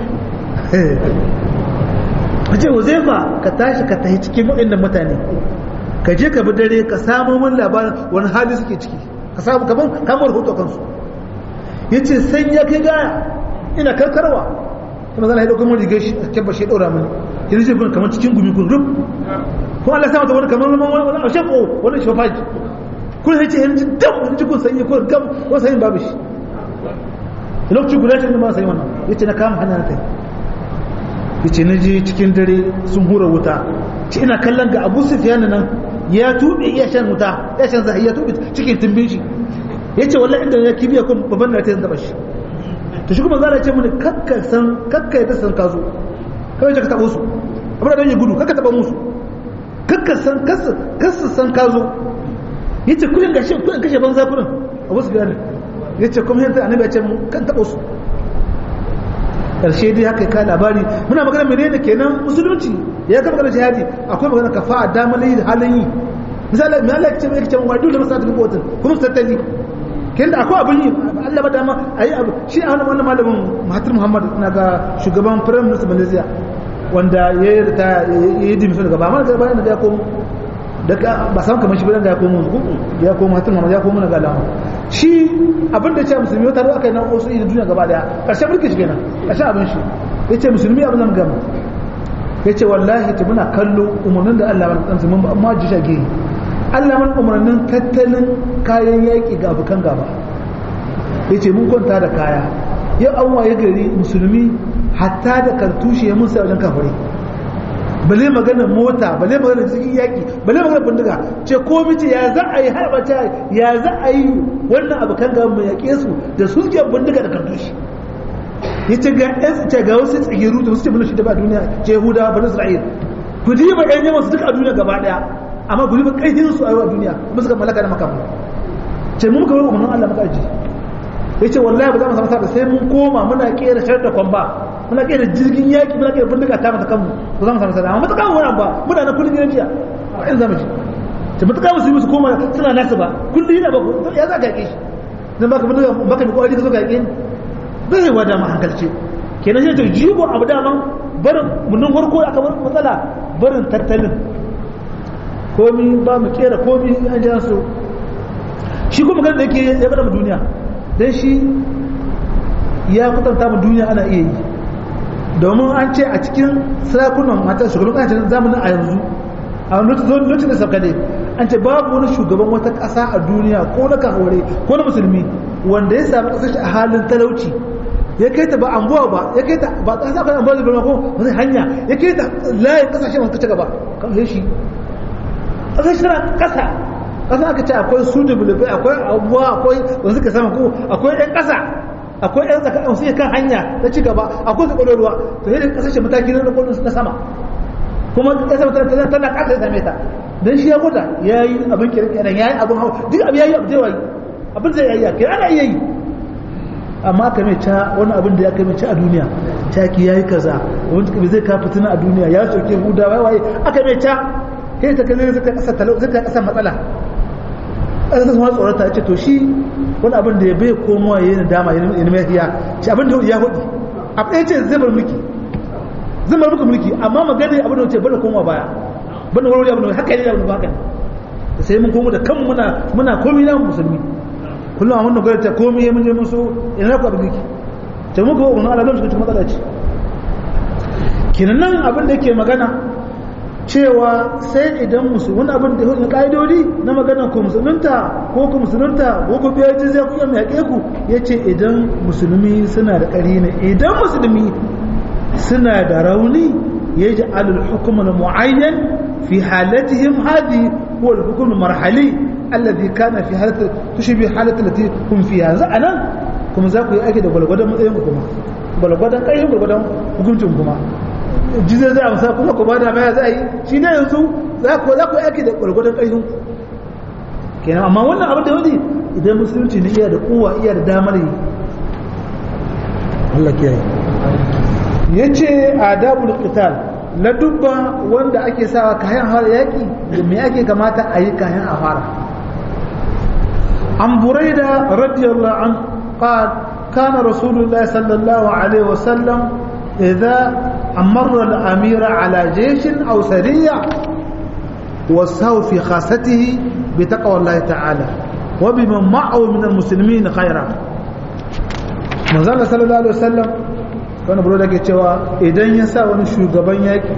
a ce wuce ba ka tashi ka tahi cikin waɗannan mutane ka je ka bi dare ka samu mun labarin wani hali suke ciki ka samu kamar kamar hoto kansu ya ce sai ya kai gaya ina karkarwa kuma zana ya ɗauka mun rigar shi a kyabba shi ɗaura mani ya zai kun kamar cikin gumi kun rub ko Allah sama ta wani kamar wani wani a shafo wani shafaji kun sai ce yanzu dam wani cikin sanyi ko gam wani sanyi babu shi da lokaci guda shi ne ma sanyi wannan ya ce na kama hanyar ta ya ce na je cikin dare sun hura wuta ce ina kallon ga abu sufiyan nan ya tuɓe iya shan wuta ya shan zahi ya tuɓe cikin tumbin shi ya ce wallahi inda ya kibiya kun babban da ta yin shi to shi kuma zara ce mini kakka san kakka ta san kazo kawai ka taɓa su abin da don yi gudu kakka taɓa musu kakka san kasa san kazo ya ce kudin gashi kudin kashe banza kudin a wasu gane ya ce kuma yadda annabi ya ce kan taɓa su karshe dai haka ka labari muna magana menene kenan musulunci ya ka magana jihadi akwai magana kafa damar yi da halin yi misali mai Allah ya ce mai kace wa dole masa ta kowatin kuma su tattali kin da akwai abin yi Allah ba dama ayi abu shi a wannan malamin Mahathir Muhammad na ga shugaban Prime Minister Malaysia wanda ya yi ta ya yi dimisa daga ba mana ga bayan da ya komo daga ba san kamar shi ba da ya komo ya komo Mahathir Muhammad ya komo na ga alama shi abin da ya ce musulmi wata ruwa kai nan wasu idan duniya gaba daya karshen mulki shi kenan karshen abin shi ya ce musulmi abin nan gama ya ce wallahi ta muna kallo umarnin da Allah mana tsansu mun amma ji shage Allah mana umarnin tattalin kayan yaƙi ga abokan gaba ya ce mun kwanta da kaya yau an waye gari musulmi hatta da kartushe ya mun sai wajen kafare bale magana mota bale magana cikin yaƙi bale magana bindiga ce ko mace ya za a yi harbata ya za a yi wannan abokan gaba mai yaƙe su da su suke bindiga da kartushe yace ga ce ga wasu tsigiru da wasu ce shi da ba duniya ce Yahuda ba Isra'il ku diba ɗan yawan su duka a duniya gaba daya amma ku diba ƙarfin su a yau a duniya kuma suka malaka da makamu ce mu muka bar umarnin Allah muka aji yace wallahi ba za mu samu sa'a sai mun koma muna kera shar da kwamba muna kera jirgin yaki muna kera bindiga ta mata kanmu ba za mu samu sa'a amma mutaka mu wani ba muna na kullun gidan jiya a yanzu zamu ji ta mutaka musu yi musu koma suna nasu ba kullun yana ba ya za ka yake shi dan baka bindiga baka bi kokari ka zo ka yake ni bai yi wada ma hankalce kenan sai ta jigo abu daman barin munin farko aka bar matsala barin tattalin komi ba mu kera komi an ji su shi kuma kan da yake ya bada mu duniya dan shi ya kutanta mu duniya ana iya yi domin an ce a cikin sarakunan mata shugaban kasashen zamanin a yanzu a lokacin da saukade an ce babu wani shugaban wata ƙasa a duniya ko na kahore ko na musulmi wanda ya sami ƙasashe a halin talauci ya kai ta ba ambuwa ba ya kai ta ba ƙasa kan ambuwa da ko wani hanya ya kai ta layin ƙasashe masu ci gaba kan sai shi ƙasashe tana ƙasa ƙasa aka ce akwai su da bulubai akwai abubuwa akwai wanda suka sama ko akwai ɗan ƙasa akwai ɗan tsaka wasu kan hanya ta ci gaba akwai su ƙwararwa to yadda ƙasashe mataki na ƙwararwa na sama kuma ƙasa tana tana ƙasa ya same ta dan shi ya gwada ya yi abin kirkiran ya yi abin hau duk abin ya yi abu da abin zai yi kira ana iya yi amma aka mai ca wani abin da ya kai mai ca a duniya ta ki ya yi kaza wani kabi zai kafa tuna a duniya ya soke huda wai waye aka mai ca sai ta kai zai kasa talau zai kasa matsala ƙasa ta kuma tsorata ya ce to shi wani abin da ya bai komowa ya yi dama ya yi mai hiya shi abin da ya hudu a ɗaya ce zai bar mulki zai bar mulki amma magana abin da ya ce bada komowa baya banda wani abu ne haka ne abu haka ne sai mun komo da kan muna muna komai na musulmi kullum a wannan gwada ta komai mun je musu ina ku abin yake ta muka wa wannan alamun suka ci matsala ce kinan nan abin da yake magana cewa sai idan musu wani abin da na ka'idodi na magana ko musulunta ko ku musulunta ko ku biya jizya ku yamma yaƙe ku ya ce idan musulmi suna da ƙari ne idan musulmi suna da rauni ya ji alul hukumar mu'ayyan في حالتهم هذه هو الحكم المرحلي الذي كان في حالة تشبه حالة التي هم فيها أنا كما ذاك يأكد بلغدا متين كما بلغدا كاي بلغدا hukuncin kuma jizar zai amsa kuma ku bada baya za a yi shi ne yanzu za ku za ku yaki da gwargwadon ƙarfin kenan amma wannan abin da wani idan musulunci ne iya da kowa iya da damar yi Allah kiyaye yace adabul qital na dubba wanda ake sawa kayan fara yaƙi da me ake kamata a yi kayan a fara an buraida radiyallahu an qad kana rasulullah sallallahu alaihi wasallam idza amarra al-amira ala jayshin aw sariya wasaw fi khasatihi bi taqwa Allah ta'ala wa biman ma'ahu min al-muslimin khayran manzo sallallahu alaihi wasallam wani buru da ke cewa idan ya sa wani shugaban yaƙi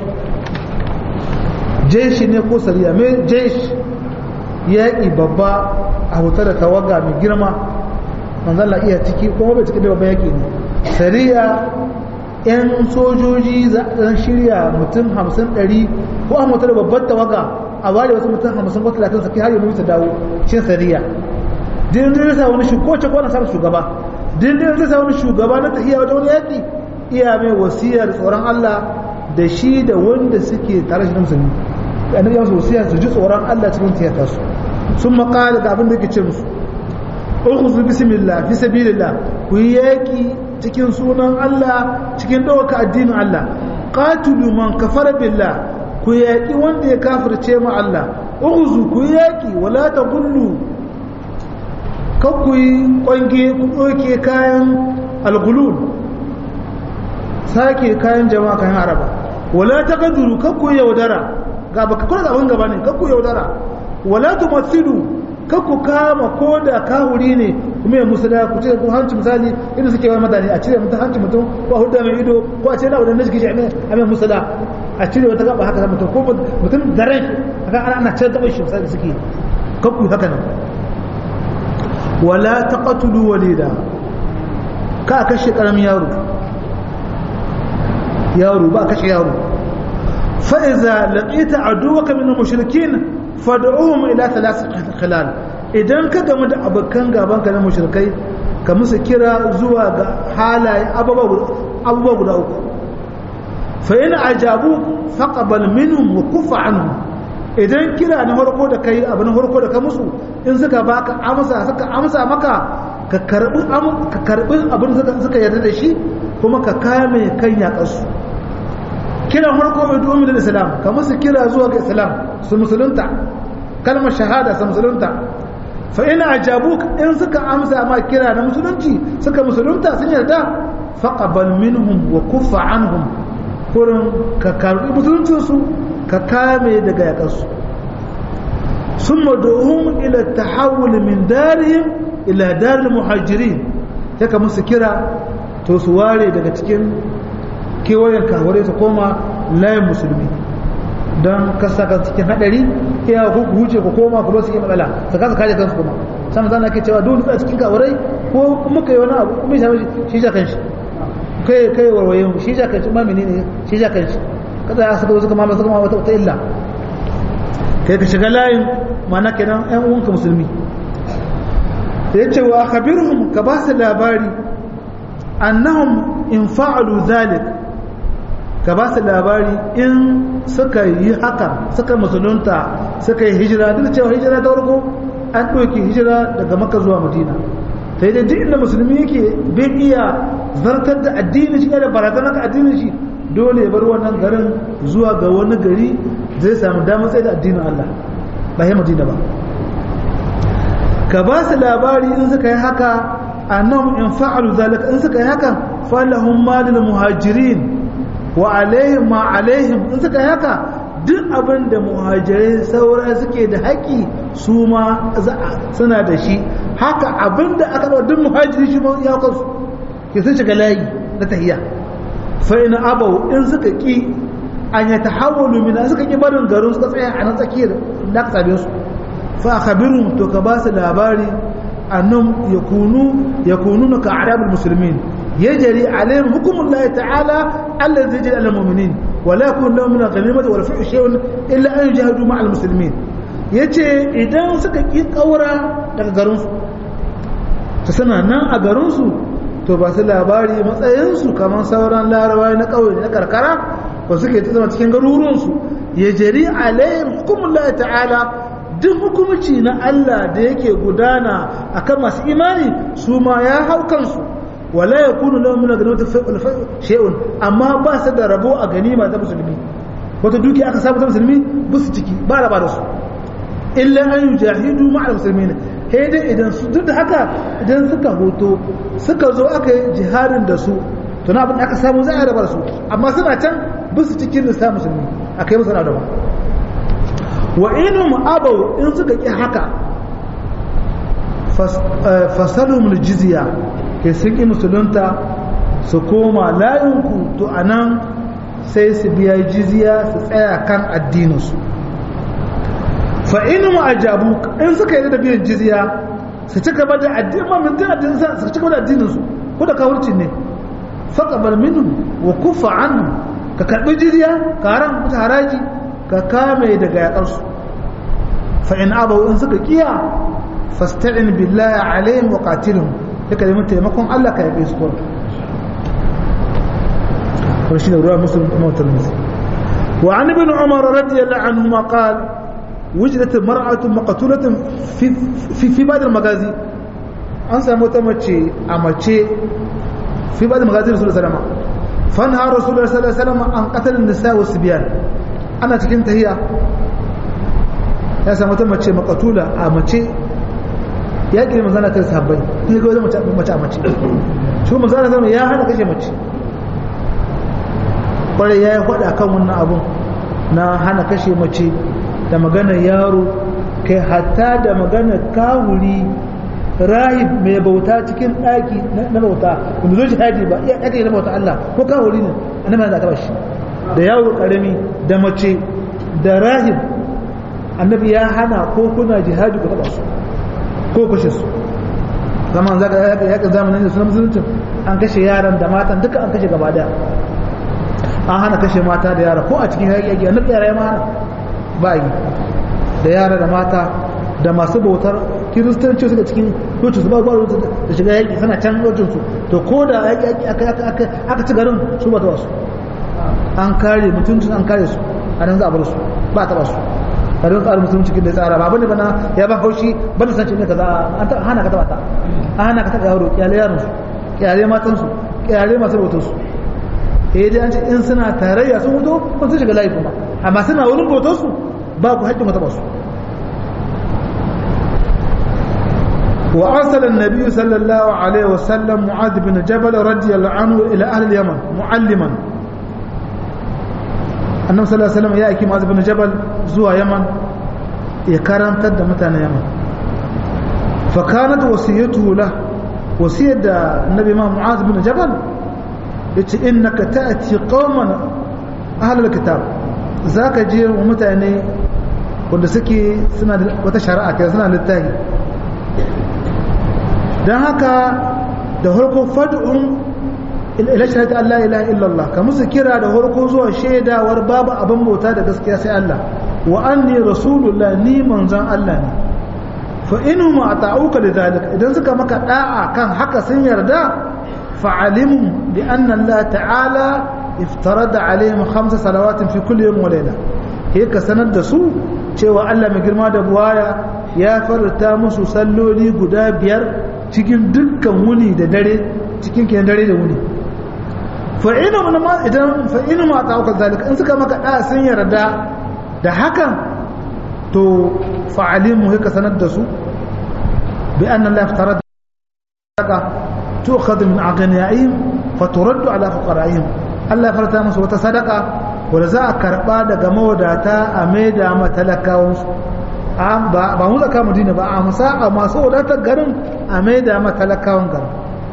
jeshi ne ko sariya mai jeshi yaƙi babba a hutar da tawaga mai girma manzala iya ciki kuma bai ciki da babban yaƙi ne sariya yan sojoji za a shirya mutum hamsin ɗari ko an hutar da babban tawaga a ware wasu mutum hamsin ko talatin saki har yi mutu dawo cin sariya din zai sa wani shugaba ko na sa shugaba din zai sa wani shugaba na tafiya wajen wani yaƙi iya mai wasiyar tsoron Allah da shi da wanda suke tare shi da musulmi annabi ya musu wasiya su ji tsoron Allah cikin tiyata su sun makala ga abin da yake ce musu ukhzu bismillah fi sabilillah ku yi yaki cikin sunan Allah cikin ɗaukaka addinin Allah qatilu man kafara billah ku yaki wanda ya kafirce mu Allah ukhzu ku yi yaki wala taqullu kan ku yi kwange ku ɗauke kayan algulul sake kayan jama'a kayan araba wala ta gaduru kakku yaudara ga baka kula da gaba ne kakku yaudara wala tu masilu kakku kama ko da kahuri ne kuma ya musula ku ce ko hanci misali inda suke wani madani a cire mutum hanci mutum ko a hudda mai ido ko a ce na wadannan shi a mai musula a cire wata gaba haka mutum ko mutum da rai haka ana ana cire taɓa shi misali suke kakku haka nan wala taqatulu walida ka kashe karamin yaro yaro ba kashe yaro fa'iza laƙita a duwaka min mushrikin fad'uhum ila thalath khilal idan ka gamu da abokan gaban ka na mushrikai ka musu kira zuwa ga halaye abubuwa guda uku fa yana ajabu faqabal minhum wa kufa anhum idan kira na farko da kai abu na farko da ka musu in suka baka amsa suka amsa maka ka karbi ka karbi abin da suka yarda da shi kuma ka kame kan yaƙarsu kiran farko mai domin da islam ka musu kira zuwa ga islam su musulunta kalmar shahada su musulunta fa ina ajabu in suka amsa ma kira na musulunci suka musulunta sun yarda faqabal minhum wa kuffa anhum kurin ka karbi musuluncin su ka kame daga yaƙarsu summa du'um ila tahawul min darihim ila daril muhajirin sai ka musu kira to su ware daga cikin kewayen kawarai su koma layin musulmi don kasa kan cikin hadari iya huce ku koma ku su yi matsala su kasa kaje kansu kuma sama zana ke cewa dole a cikin kawarai ko muka yi wani abu kuma shi shi ja kanshi kai kai warwaye mu shi ja kanshi ma menene shi ja kanshi kada ya saka suka mama suka mama wata illa kai ka shiga layin mana kenan ƴan uwanka musulmi yace wa khabirhum ka ba su labari annahum in fa'alu zalik ka ba su labari in suka yi haka suka musulunta suka yi hijira duk cewa hijira ta farko an ɗauki hijira daga maka zuwa madina sai dai duk inda musulmi yake bai iya zartar da addini shi da barazanar ka addinin shi dole ya bar wannan garin zuwa ga wani gari zai samu damar tsaye da addinin Allah ba ya madina ba ka ba su labari in suka yi haka annahum in fa'alu zalika in suka yi haka falahum malil muhajirin wa alaihim ma alaihim in suka yi haka duk abin da muhajirai saura suke da haƙi su ma suna da shi haka abin da aka ɗau duk muhajiri shi ma ya kansu ke sun shiga layi na tahiya fa ina abau in suka ki an ya tahawwalu min suka ki barin garin suka tsaya a nan tsakiyar da aka same su fa khabirun to ka ba su labari annum yakunu yakununa ka arabul muslimin yajri alaihim hukmullahi ta'ala alladhi yajri alal mu'minin wa la yakun lahum min al-ghanimati wal fi'l shay'un illa an yujahadu ma'al muslimin yace idan suka ki kaura daga garin su to suna nan a garin su to ba su labari matsayin su kamar sauran larabawa na kauye na karkara ba suke ta zama cikin garuruwan su yajri alaihim hukmullahi ta'ala duk hukumci na Allah da yake gudana akan masu imani su ma ya hau kansu wala ya kunu lahum min ganimati shay'un amma ba su da rabo a ganima ta musulmi wata duki aka samu ta musulmi ba su ciki ba raba da su illa an yujahidu ma'al muslimin sai dai idan su duk da haka idan suka hoto suka zo aka yi jihadin da su to na abin da aka samu za a raba da su amma suna can ba su cikin lissa musulmi akai musu na daban wa inum abau in suka ki haka fasalum jizya ke sun ki musulunta su koma layinku to anan sai su biya jizya su tsaya kan addininsu fa inum ajabu in suka yi da biyan jizya su ci gaba da addinin su ci gaba da addininsu ko da kawurci ne faqabal minhum wa kufa anhum ka karbi jizya ka haram mutu haraji ka kame daga yaƙarsu fa'in abawu in suka kiya fasta'in billahi alayhim wa qatilhum duka da taimakon Allah ka yabe su ko ko shi da ruwa muslim kuma tirmidhi wa an ibn umar radiyallahu anhu ma qala wujidat mar'atu maqtulatun fi fi fi ba'd al-magazi an samu ta mace a mace fi ba'd al-magazi rasulullahi sallallahu alaihi wasallam fanha rasulullahi sallallahu alaihi wasallam an qatala an-nisa wa sibyan ana cikin tahiya ya samu ta mace makatula a mace ya ƙi manzana kai sahabbai in ga wajen mace a mace shi manzana zama ya hana kashe mace kwarai ya yi faɗa kan wannan abun na hana kashe mace da magana yaro kai hatta da magana kawuri rahib mai bauta cikin ɗaki na bauta wanda zo jihadi ba iya ɗaki na bauta Allah ko kawuri ne annabi na taɓa shi da yaro ƙarami da mace da rahib annabi ya hana ko kuna jihadi ku taɓa su ko kashe su zaman zaka yaƙi zamanin da suna musulunci an kashe yaran da matan duka an kashe gaba daya an hana kashe mata da yara ko a cikin yaƙi annabi yara ya ma hana ba yi da yara da mata da masu bautar kiristanci suka cikin lokacin su ba ba da shiga yaƙi suna can lokacin su to ko da yaƙi aka ci garin su ba ta wasu an kare mutuncin an kare su a nan za a bar su ba ta ba su karin tsarin musulunci cikin da tsara ba bane bana ya ba haushi bane san ne kaza an ta hana ka taba ta an hana ka taba yaro kyale yaron su kyale matan su kyale masu bautar su eh dai an ce in suna tarayya sun wuto ko sun shiga layi kuma amma suna wurin bautar su ba ku haƙƙin mata ba su وأرسل النبي صلى الله عليه وسلم معاذ بن جبل رضي الله عنه إلى أهل اليمن معلما annabi sallallahu alaihi wasallam ya aiki Mu'adh bin Jabal zuwa Yaman ya karantar da mutanen Yaman fa kanat wasiyatuhu la wasiyar da annabi ma Mu'adh bin Jabal yace innaka ta'ti qauman ahlul kitab zaka je wa mutane wanda suke suna da wata shari'a kai suna littafi dan haka da harko fad'un ila shahada Allah ilaha illallah ka musu kira da harko zuwa shaidawar babu abin bauta da gaskiya sai Allah wa anni rasulullah ni manzon Allah ne fa inhum ata'uka lidhalik idan suka maka da'a kan haka sun yarda fa'alimu bi anna Allah ta'ala iftarada alaihim khamsa salawatin fi kulli yawm wa layla he ka sanar da su cewa Allah mai girma da buwaya ya farta musu salloli guda biyar cikin dukkan wuni da dare cikin kiyan dare da wuni fa'inu ma idan fa'inu ma ta hukar zalika in suka maka da sun yarda da hakan to fa'alimu haka sanar da su bi annan la iftara da tu'khadhu min aghniyahim fa turaddu ala fuqara'ihim Allah farta musu wata sadaka wanda za a karba daga mawadata a maida matalakawan su ba mu zaka madina ba a musa a masu wadatar garin a maida matalakawan garin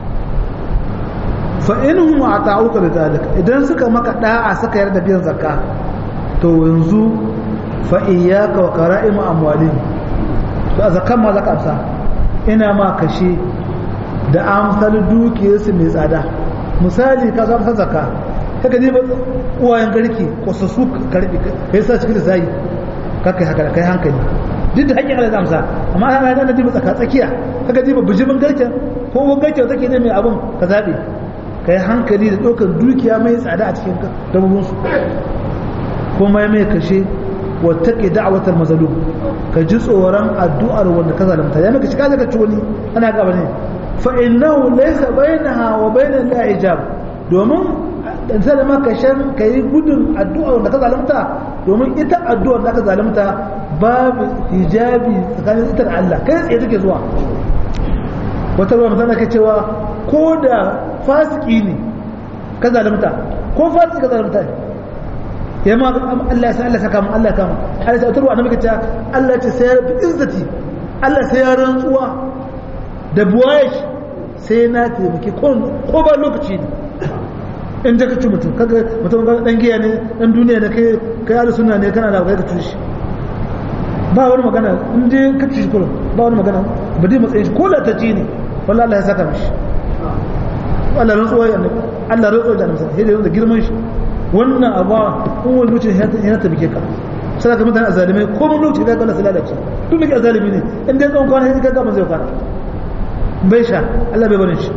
fa inhum ata'uka da zalika idan suka maka da'a suka yarda biyan zakka to yanzu fa iyyaka wa qara'im amwalihim to a zakkan ma zaka amsa ina ma kashe da amsal dukiyarsu mai tsada misali ka zama zakka kaga ne uwayen garki ko su su karbi kai sa cikin zai kaka haka kai hankali duk da hakkin Allah amsa amma ana yana da tsaka tsakiya kaga diba bijimin garken ko wani garken take ne mai abun ka zabe ka yi hankali da ɗaukar dukiya mai tsada a cikin dabobinsu kuma ya mai kashe wata ke da'awatar mazalum ka ji tsoron addu'ar wanda ka zalimta ya maka shiga daga ci wani ana gaba ne fa innahu laysa bainaha wa bainal la hijab domin dan sai da maka shan kai gudun addu'ar wanda ka zalimta domin ita addu'ar da ka zalimta babu hijabi tsakanin ita da Allah kai tsaye take zuwa wata ruwa mutane ka cewa ko da fasiki ne ka zalimta ko fasiki ka zalimta ya ma Allah sai Allah saka mu Allah kama Allah sai tarwa annabi kace Allah ce sai bi izzati Allah sai ya rantsuwa da buwaye sai na taimake ko ko ba lokaci ne in da kace mutum kaga mutum ga dan giya ne dan duniya ne kai kai ahlus sunna ne kana da kai ka tushi ba wani magana in dai ka tushi kullum ba wani magana ba dai matsayin shi ko la ta ci ne wallahi Allah ya saka mishi Allah rantsuwa ya annabi Allah rantsuwa da annabi sai da girman shi wannan abu kun wani lokacin ya ta bike ka sai ka mutane azalimai ko mun lokaci da Allah sai lalace duk da azalimi ne in dai tsawon kwana sai ka ga zai fara bai sha Allah bai barin shi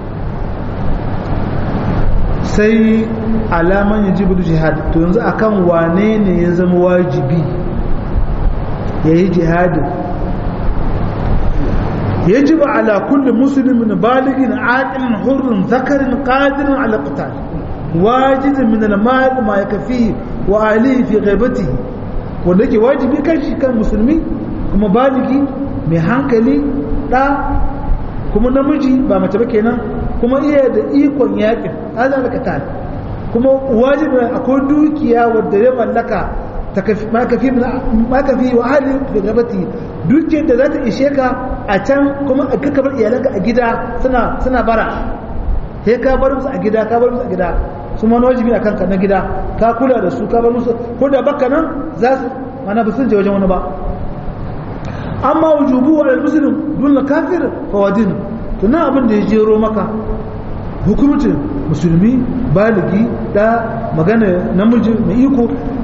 sai alaman yajibu jihad to yanzu akan wane ne ya zama wajibi yayi jihadin يجب على كل مسلم بالغ عاقل حر ذكر قادر على القتال واجد من المال ما يكفيه وآله في غيبته wanda yake wajibi kan shi kan musulmi kuma baligi mai hankali ɗa kuma namiji ba mace ba kenan kuma iya da ikon yakin hada da katal kuma wajibi akwai dukiya wadda ya mallaka ma kafi wa ahli fi gabati dukiyar da za ta ishe ka a can kuma a kaka bar iyalanka a gida suna suna bara sai ka bar musu a gida ka bar musu a gida su ma wajibi a kanka na gida ka kula da su ka bar musu ko da baka nan za su mana ba sun je wajen wani ba amma wujubu wa al-muslim dun kafir fa wadin to na abin da ya jero maka hukumcin musulmi baligi da magana namiji mai iko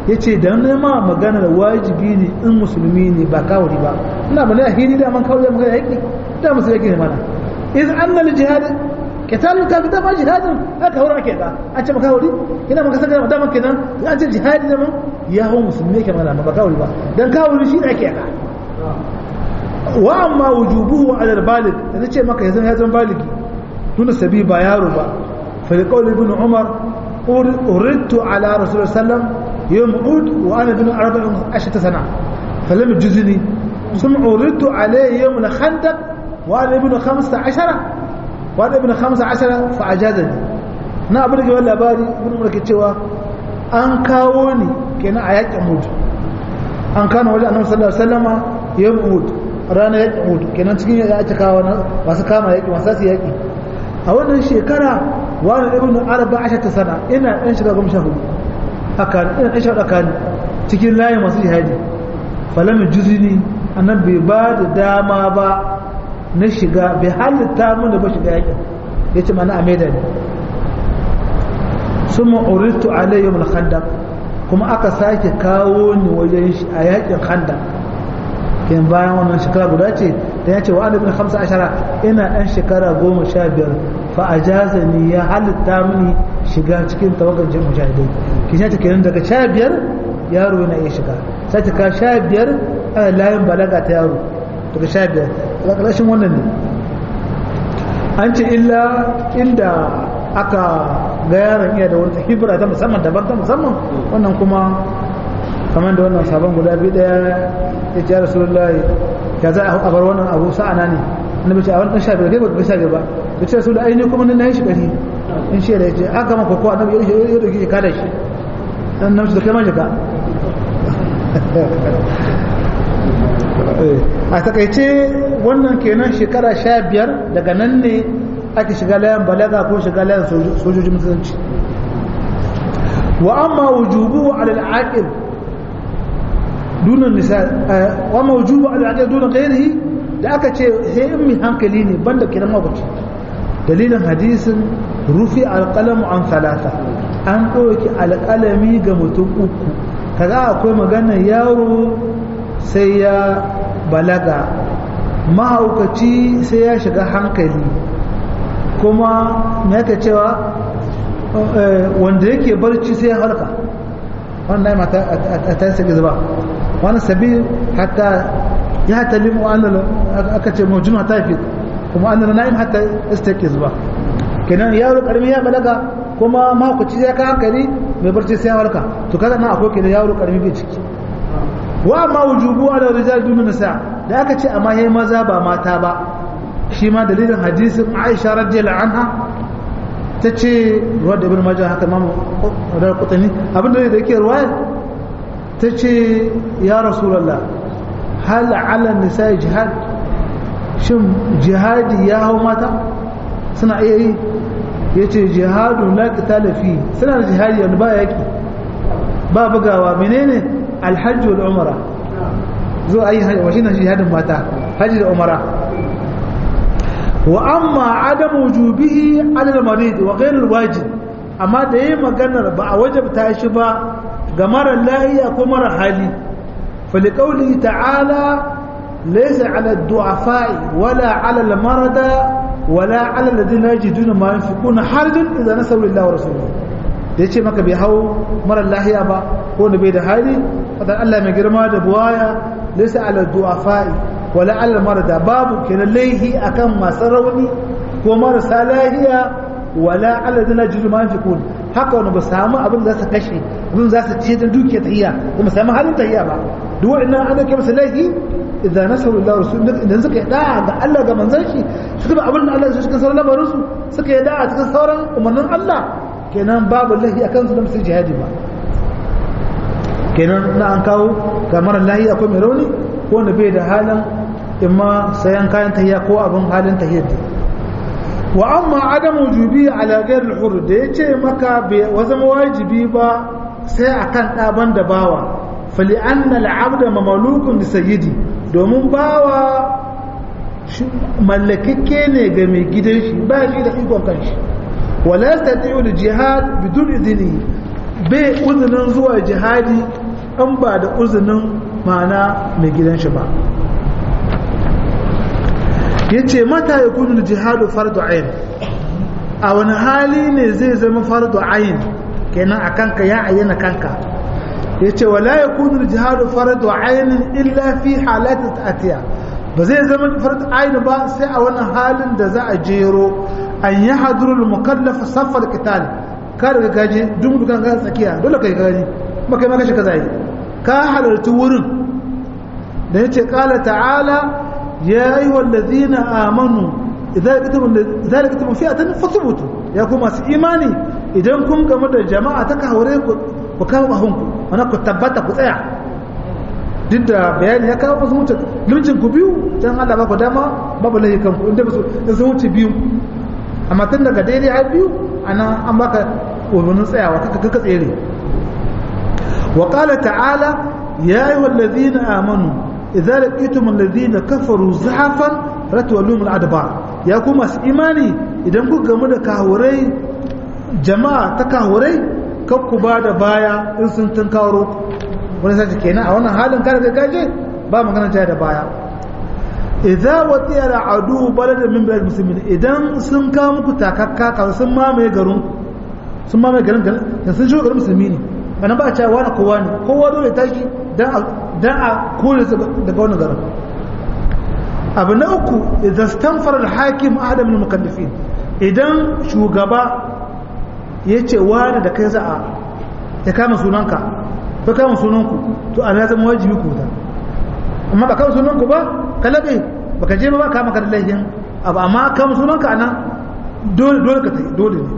ya ce da nema maganar wajibi ne in musulmi ne ba kawuri ba ina ba ne a hili da man kawuri da magana yaƙi da musu yaƙi ne mana iz annal jihad qitalul kafir da ma jihadin aka haura ake da an ce makawuri ina maka saka da man kenan an ce jihadi da man ya hawo musulmi ke mana ba kawuri ba dan kawuri shi ne ake da wa amma wujubuhu ala al-balig da ce maka yanzu ya zama baligi tuna sabi ba yaro ba fa liqaul ibn umar uridtu ala rasul sallam yawm ud wa ana bin 14 sana falam yujzini ثم عرضت عليه يوم الخندق وانا ابن 15 وانا ابن 15 فاجازني na abin da ke wani labari ibn umar ke cewa an kawo ni kenan a yakin mutu an kano wajen annabi sallallahu alaihi wasallama yawm uhud ranar yakin uhud kenan cikin ya ake kawo masu kama yaki masu su yaki a wannan shekara wani ibn arba ashata sana ina dan shiga goma sha hudu haka ina dan shiga tsakani cikin layi masu jihadi falamin juzini annan bai ba da dama ba na shiga bai halitta mun da ba shiga yakin ya ce mana a maida ne sun ma'uritu alayyum al-khandaq kuma aka sake kawo ni wajen shi a yakin khandaq kin bayan wannan shekara guda ce da ya ce wa annabi hamsa ashara ina dan shekara goma sha biyar fa ajazani ya halitta mini shiga cikin tawagar jin mujahidai kin ta kenan daga sha biyar yaro yana iya shiga sai ta ka sha biyar a layin balaga ta yaro daga sha biyar ƙarshen wannan ne an ce illa inda aka ga yaron iya da wata hibira ta musamman daban ta musamman wannan kuma kamar da wannan sabon guda biyu daya ya ce rasulullahi ya za a bar wannan abu sa'ana ne na bace a wani ɗan sha biyar kai ba ka sha biyar ba ya ce rasu da aini kuma na yi shi ɗari in shi da ya ce aka maka ko annabi ya dauki shi kada shi dan namshi da kai ma shiga a takaice wannan kenan shekara sha biyar daga nan ne ake shiga layan balaga ko shiga layan sojojin musulunci wa amma wujubu ala al-aqil dunan nisa wa amma wujubu ala al-aqil dunan ghairihi da aka ce sai in mi hankali ne banda kiran mabuci dalilin hadisin rufi alqalamu an salata an ɗauki alƙalami ga mutum uku kaza akwai magana yaro sai ya balaga mahaukaci sai ya shiga hankali kuma me yake cewa wanda yake barci sai ya halka wannan mata a ta sake zuba wani sabi hatta ya talimu an aka ce mujun ta fi kuma an na'im hatta istake zuba kenan yaro karmi ya balaga kuma mahaukaci ya ka hankali mai barci sai ya halka to kaga na akwai kenan yaro karmi bai ciki wa ma wujubu ala rijal dun nisa da aka ce amma yayi maza ba mata ba shi ma dalilin hadisin Aisha radiyallahu anha tace ruwa da ibn majah haka mamu da kutani abin da yake ruwaya tace ya rasulullah hal ala nisa jihad shin jihadi ya hau mata suna iya yi yace jihadu la qitala fi suna da jihadi wanda ba yaki ba bugawa menene alhajji wal umara zo ayi hajji wa shine jihadin mata hajji da umara wa amma adam wujubihi ala al-marid wa ghayr al-wajib amma da yayi maganar ba a wajabta shi ba ga mara lahiya ko mara hali fa li qawli ta'ala laysa ala ad-du'afa'i wala ala al-marada wala ala alladhina yajiduna ma yunfiquna harajun idza nasaru lillahi wa rasulihi da yace maka bai hau mara lahiya ba ko da bai da hali fadan Allah mai girma da buwaya laysa ala du'afa'i wala ala marada babu kenan laihi akan masu rauni ko marasa lahiya wala ala dina jiru ma fikun haka wani ba samu abin da za su kashe abin za su ce da dukiya tahiyya ba mu samu halin tahiyya ba duk wa'annan an ke masa laihi idan nasaru Allah rasul idan suka yi da'a ga Allah ga manzon shi suka ba abin da Allah ya cikin sauran lamarin su suka yi da'a cikin sauran umarnin Allah kenan babu lahi akan su da musu jihadi ba kenan na an kawo ga mara lahi akwai mai rauni ko wanda bai da halin imma sayan kayan tahiya ko abin halin tahiyar da wa amma adam wujubi ala ghayr al-hur da yace maka bai wazama wajibi ba sai akan daban da bawa fali anna al-abda mamlukun li sayyidi domin bawa mallakakke ne ga mai gidan shi ba shi da ikon kanshi wala yastati'u al-jihad bidun idni bai uzunin zuwa jihadi an ba da uzinin ma'ana mai gidan shi ba ya ce mata ya kunu jihadu fardu ayin a wani hali ne zai zama fardu ayin kenan a kanka ya ayyana kanka ya ce wala ya kunu jihadu fardu ayin illa fi halatta ta'atiya ba zai zama fardu ayin ba sai a wani halin da za a jero an yi hadurul mukallafa safar kital ka daga gaji duk dukan ga tsakiya dole kai gaji kuma kai ma kashi kaza yi ka halarci wurin da yace qala ta'ala ya ayyuhal ladhina amanu idza laqatum fi'atan fathbutu ya kuma su imani idan kun gamu da jama'a ta kawure ku ku kawo bahun ku ana ku tabbata ku tsaya duk da bayani ya kawo wasu mutum limcin ku biyu dan Allah ba ku dama babu lahikan ku inda ba su sun wuce biyu amma tun daga daidai har biyu ana an baka umarnin tsayawa kaka kaka tsere wa qala ta'ala ya ayyuhal ladhina amanu idza laqitum alladhina kafaru zahafan ratwalum al-adbar ya kuma su imani idan ku gamu da kahurai jama'a ta kahurai kan ku ba da baya in sun tun kawaro wani sace kenan a wannan halin kada ka gaje ba magana jaya da baya idza watiya al'adu baladan min bilad muslimin idan sun kawo muku takakka kawai sun mamaye garin sun mamaye garin garin sun shigo garin musulmi ne bana ba a cewa wani kowa ne kowa dole tashi dan a kore su daga wani garin abu na uku idan stanfar al-hakim adam min mukallafin idan shugaba ya ce wani da kai za a ya kama sunanka ko kama sunanku to ana zama wajibi ku ta amma ba kama sunanku ba ka labe baka je ba kama ka da laifin abu amma kama sunanka ana dole dole ka dole ne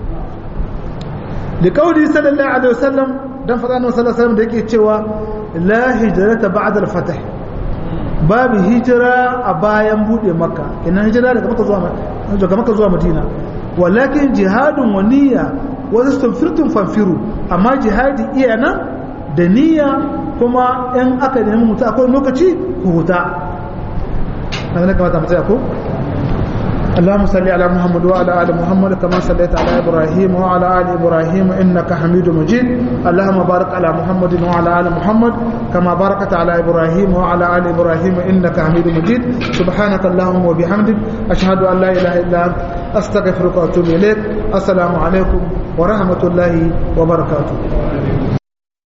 da kauli sallallahu alaihi wasallam dan faɗa annabi sallallahu alaihi wasallam da yake cewa la hijrata ba'da al-fath babu hijira a bayan bude makka kenan hijira daga makka zuwa daga makka zuwa madina walakin jihadun wa niyya wa tasfirtum fanfiru amma jihadi iya nan da niyya kuma in aka nemi mutu akwai lokaci ku huta haka kamata mu tsaya ko اللهم صل على محمد وعلى ال محمد كما صليت على ابراهيم وعلى ال ابراهيم انك حميد مجيد اللهم بارك على محمد وعلى ال محمد كما باركت على ابراهيم وعلى ال ابراهيم انك حميد مجيد سبحانك اللهم وبحمدك اشهد ان لا اله الا انت استغفرك واتوب اليك السلام عليكم ورحمه الله وبركاته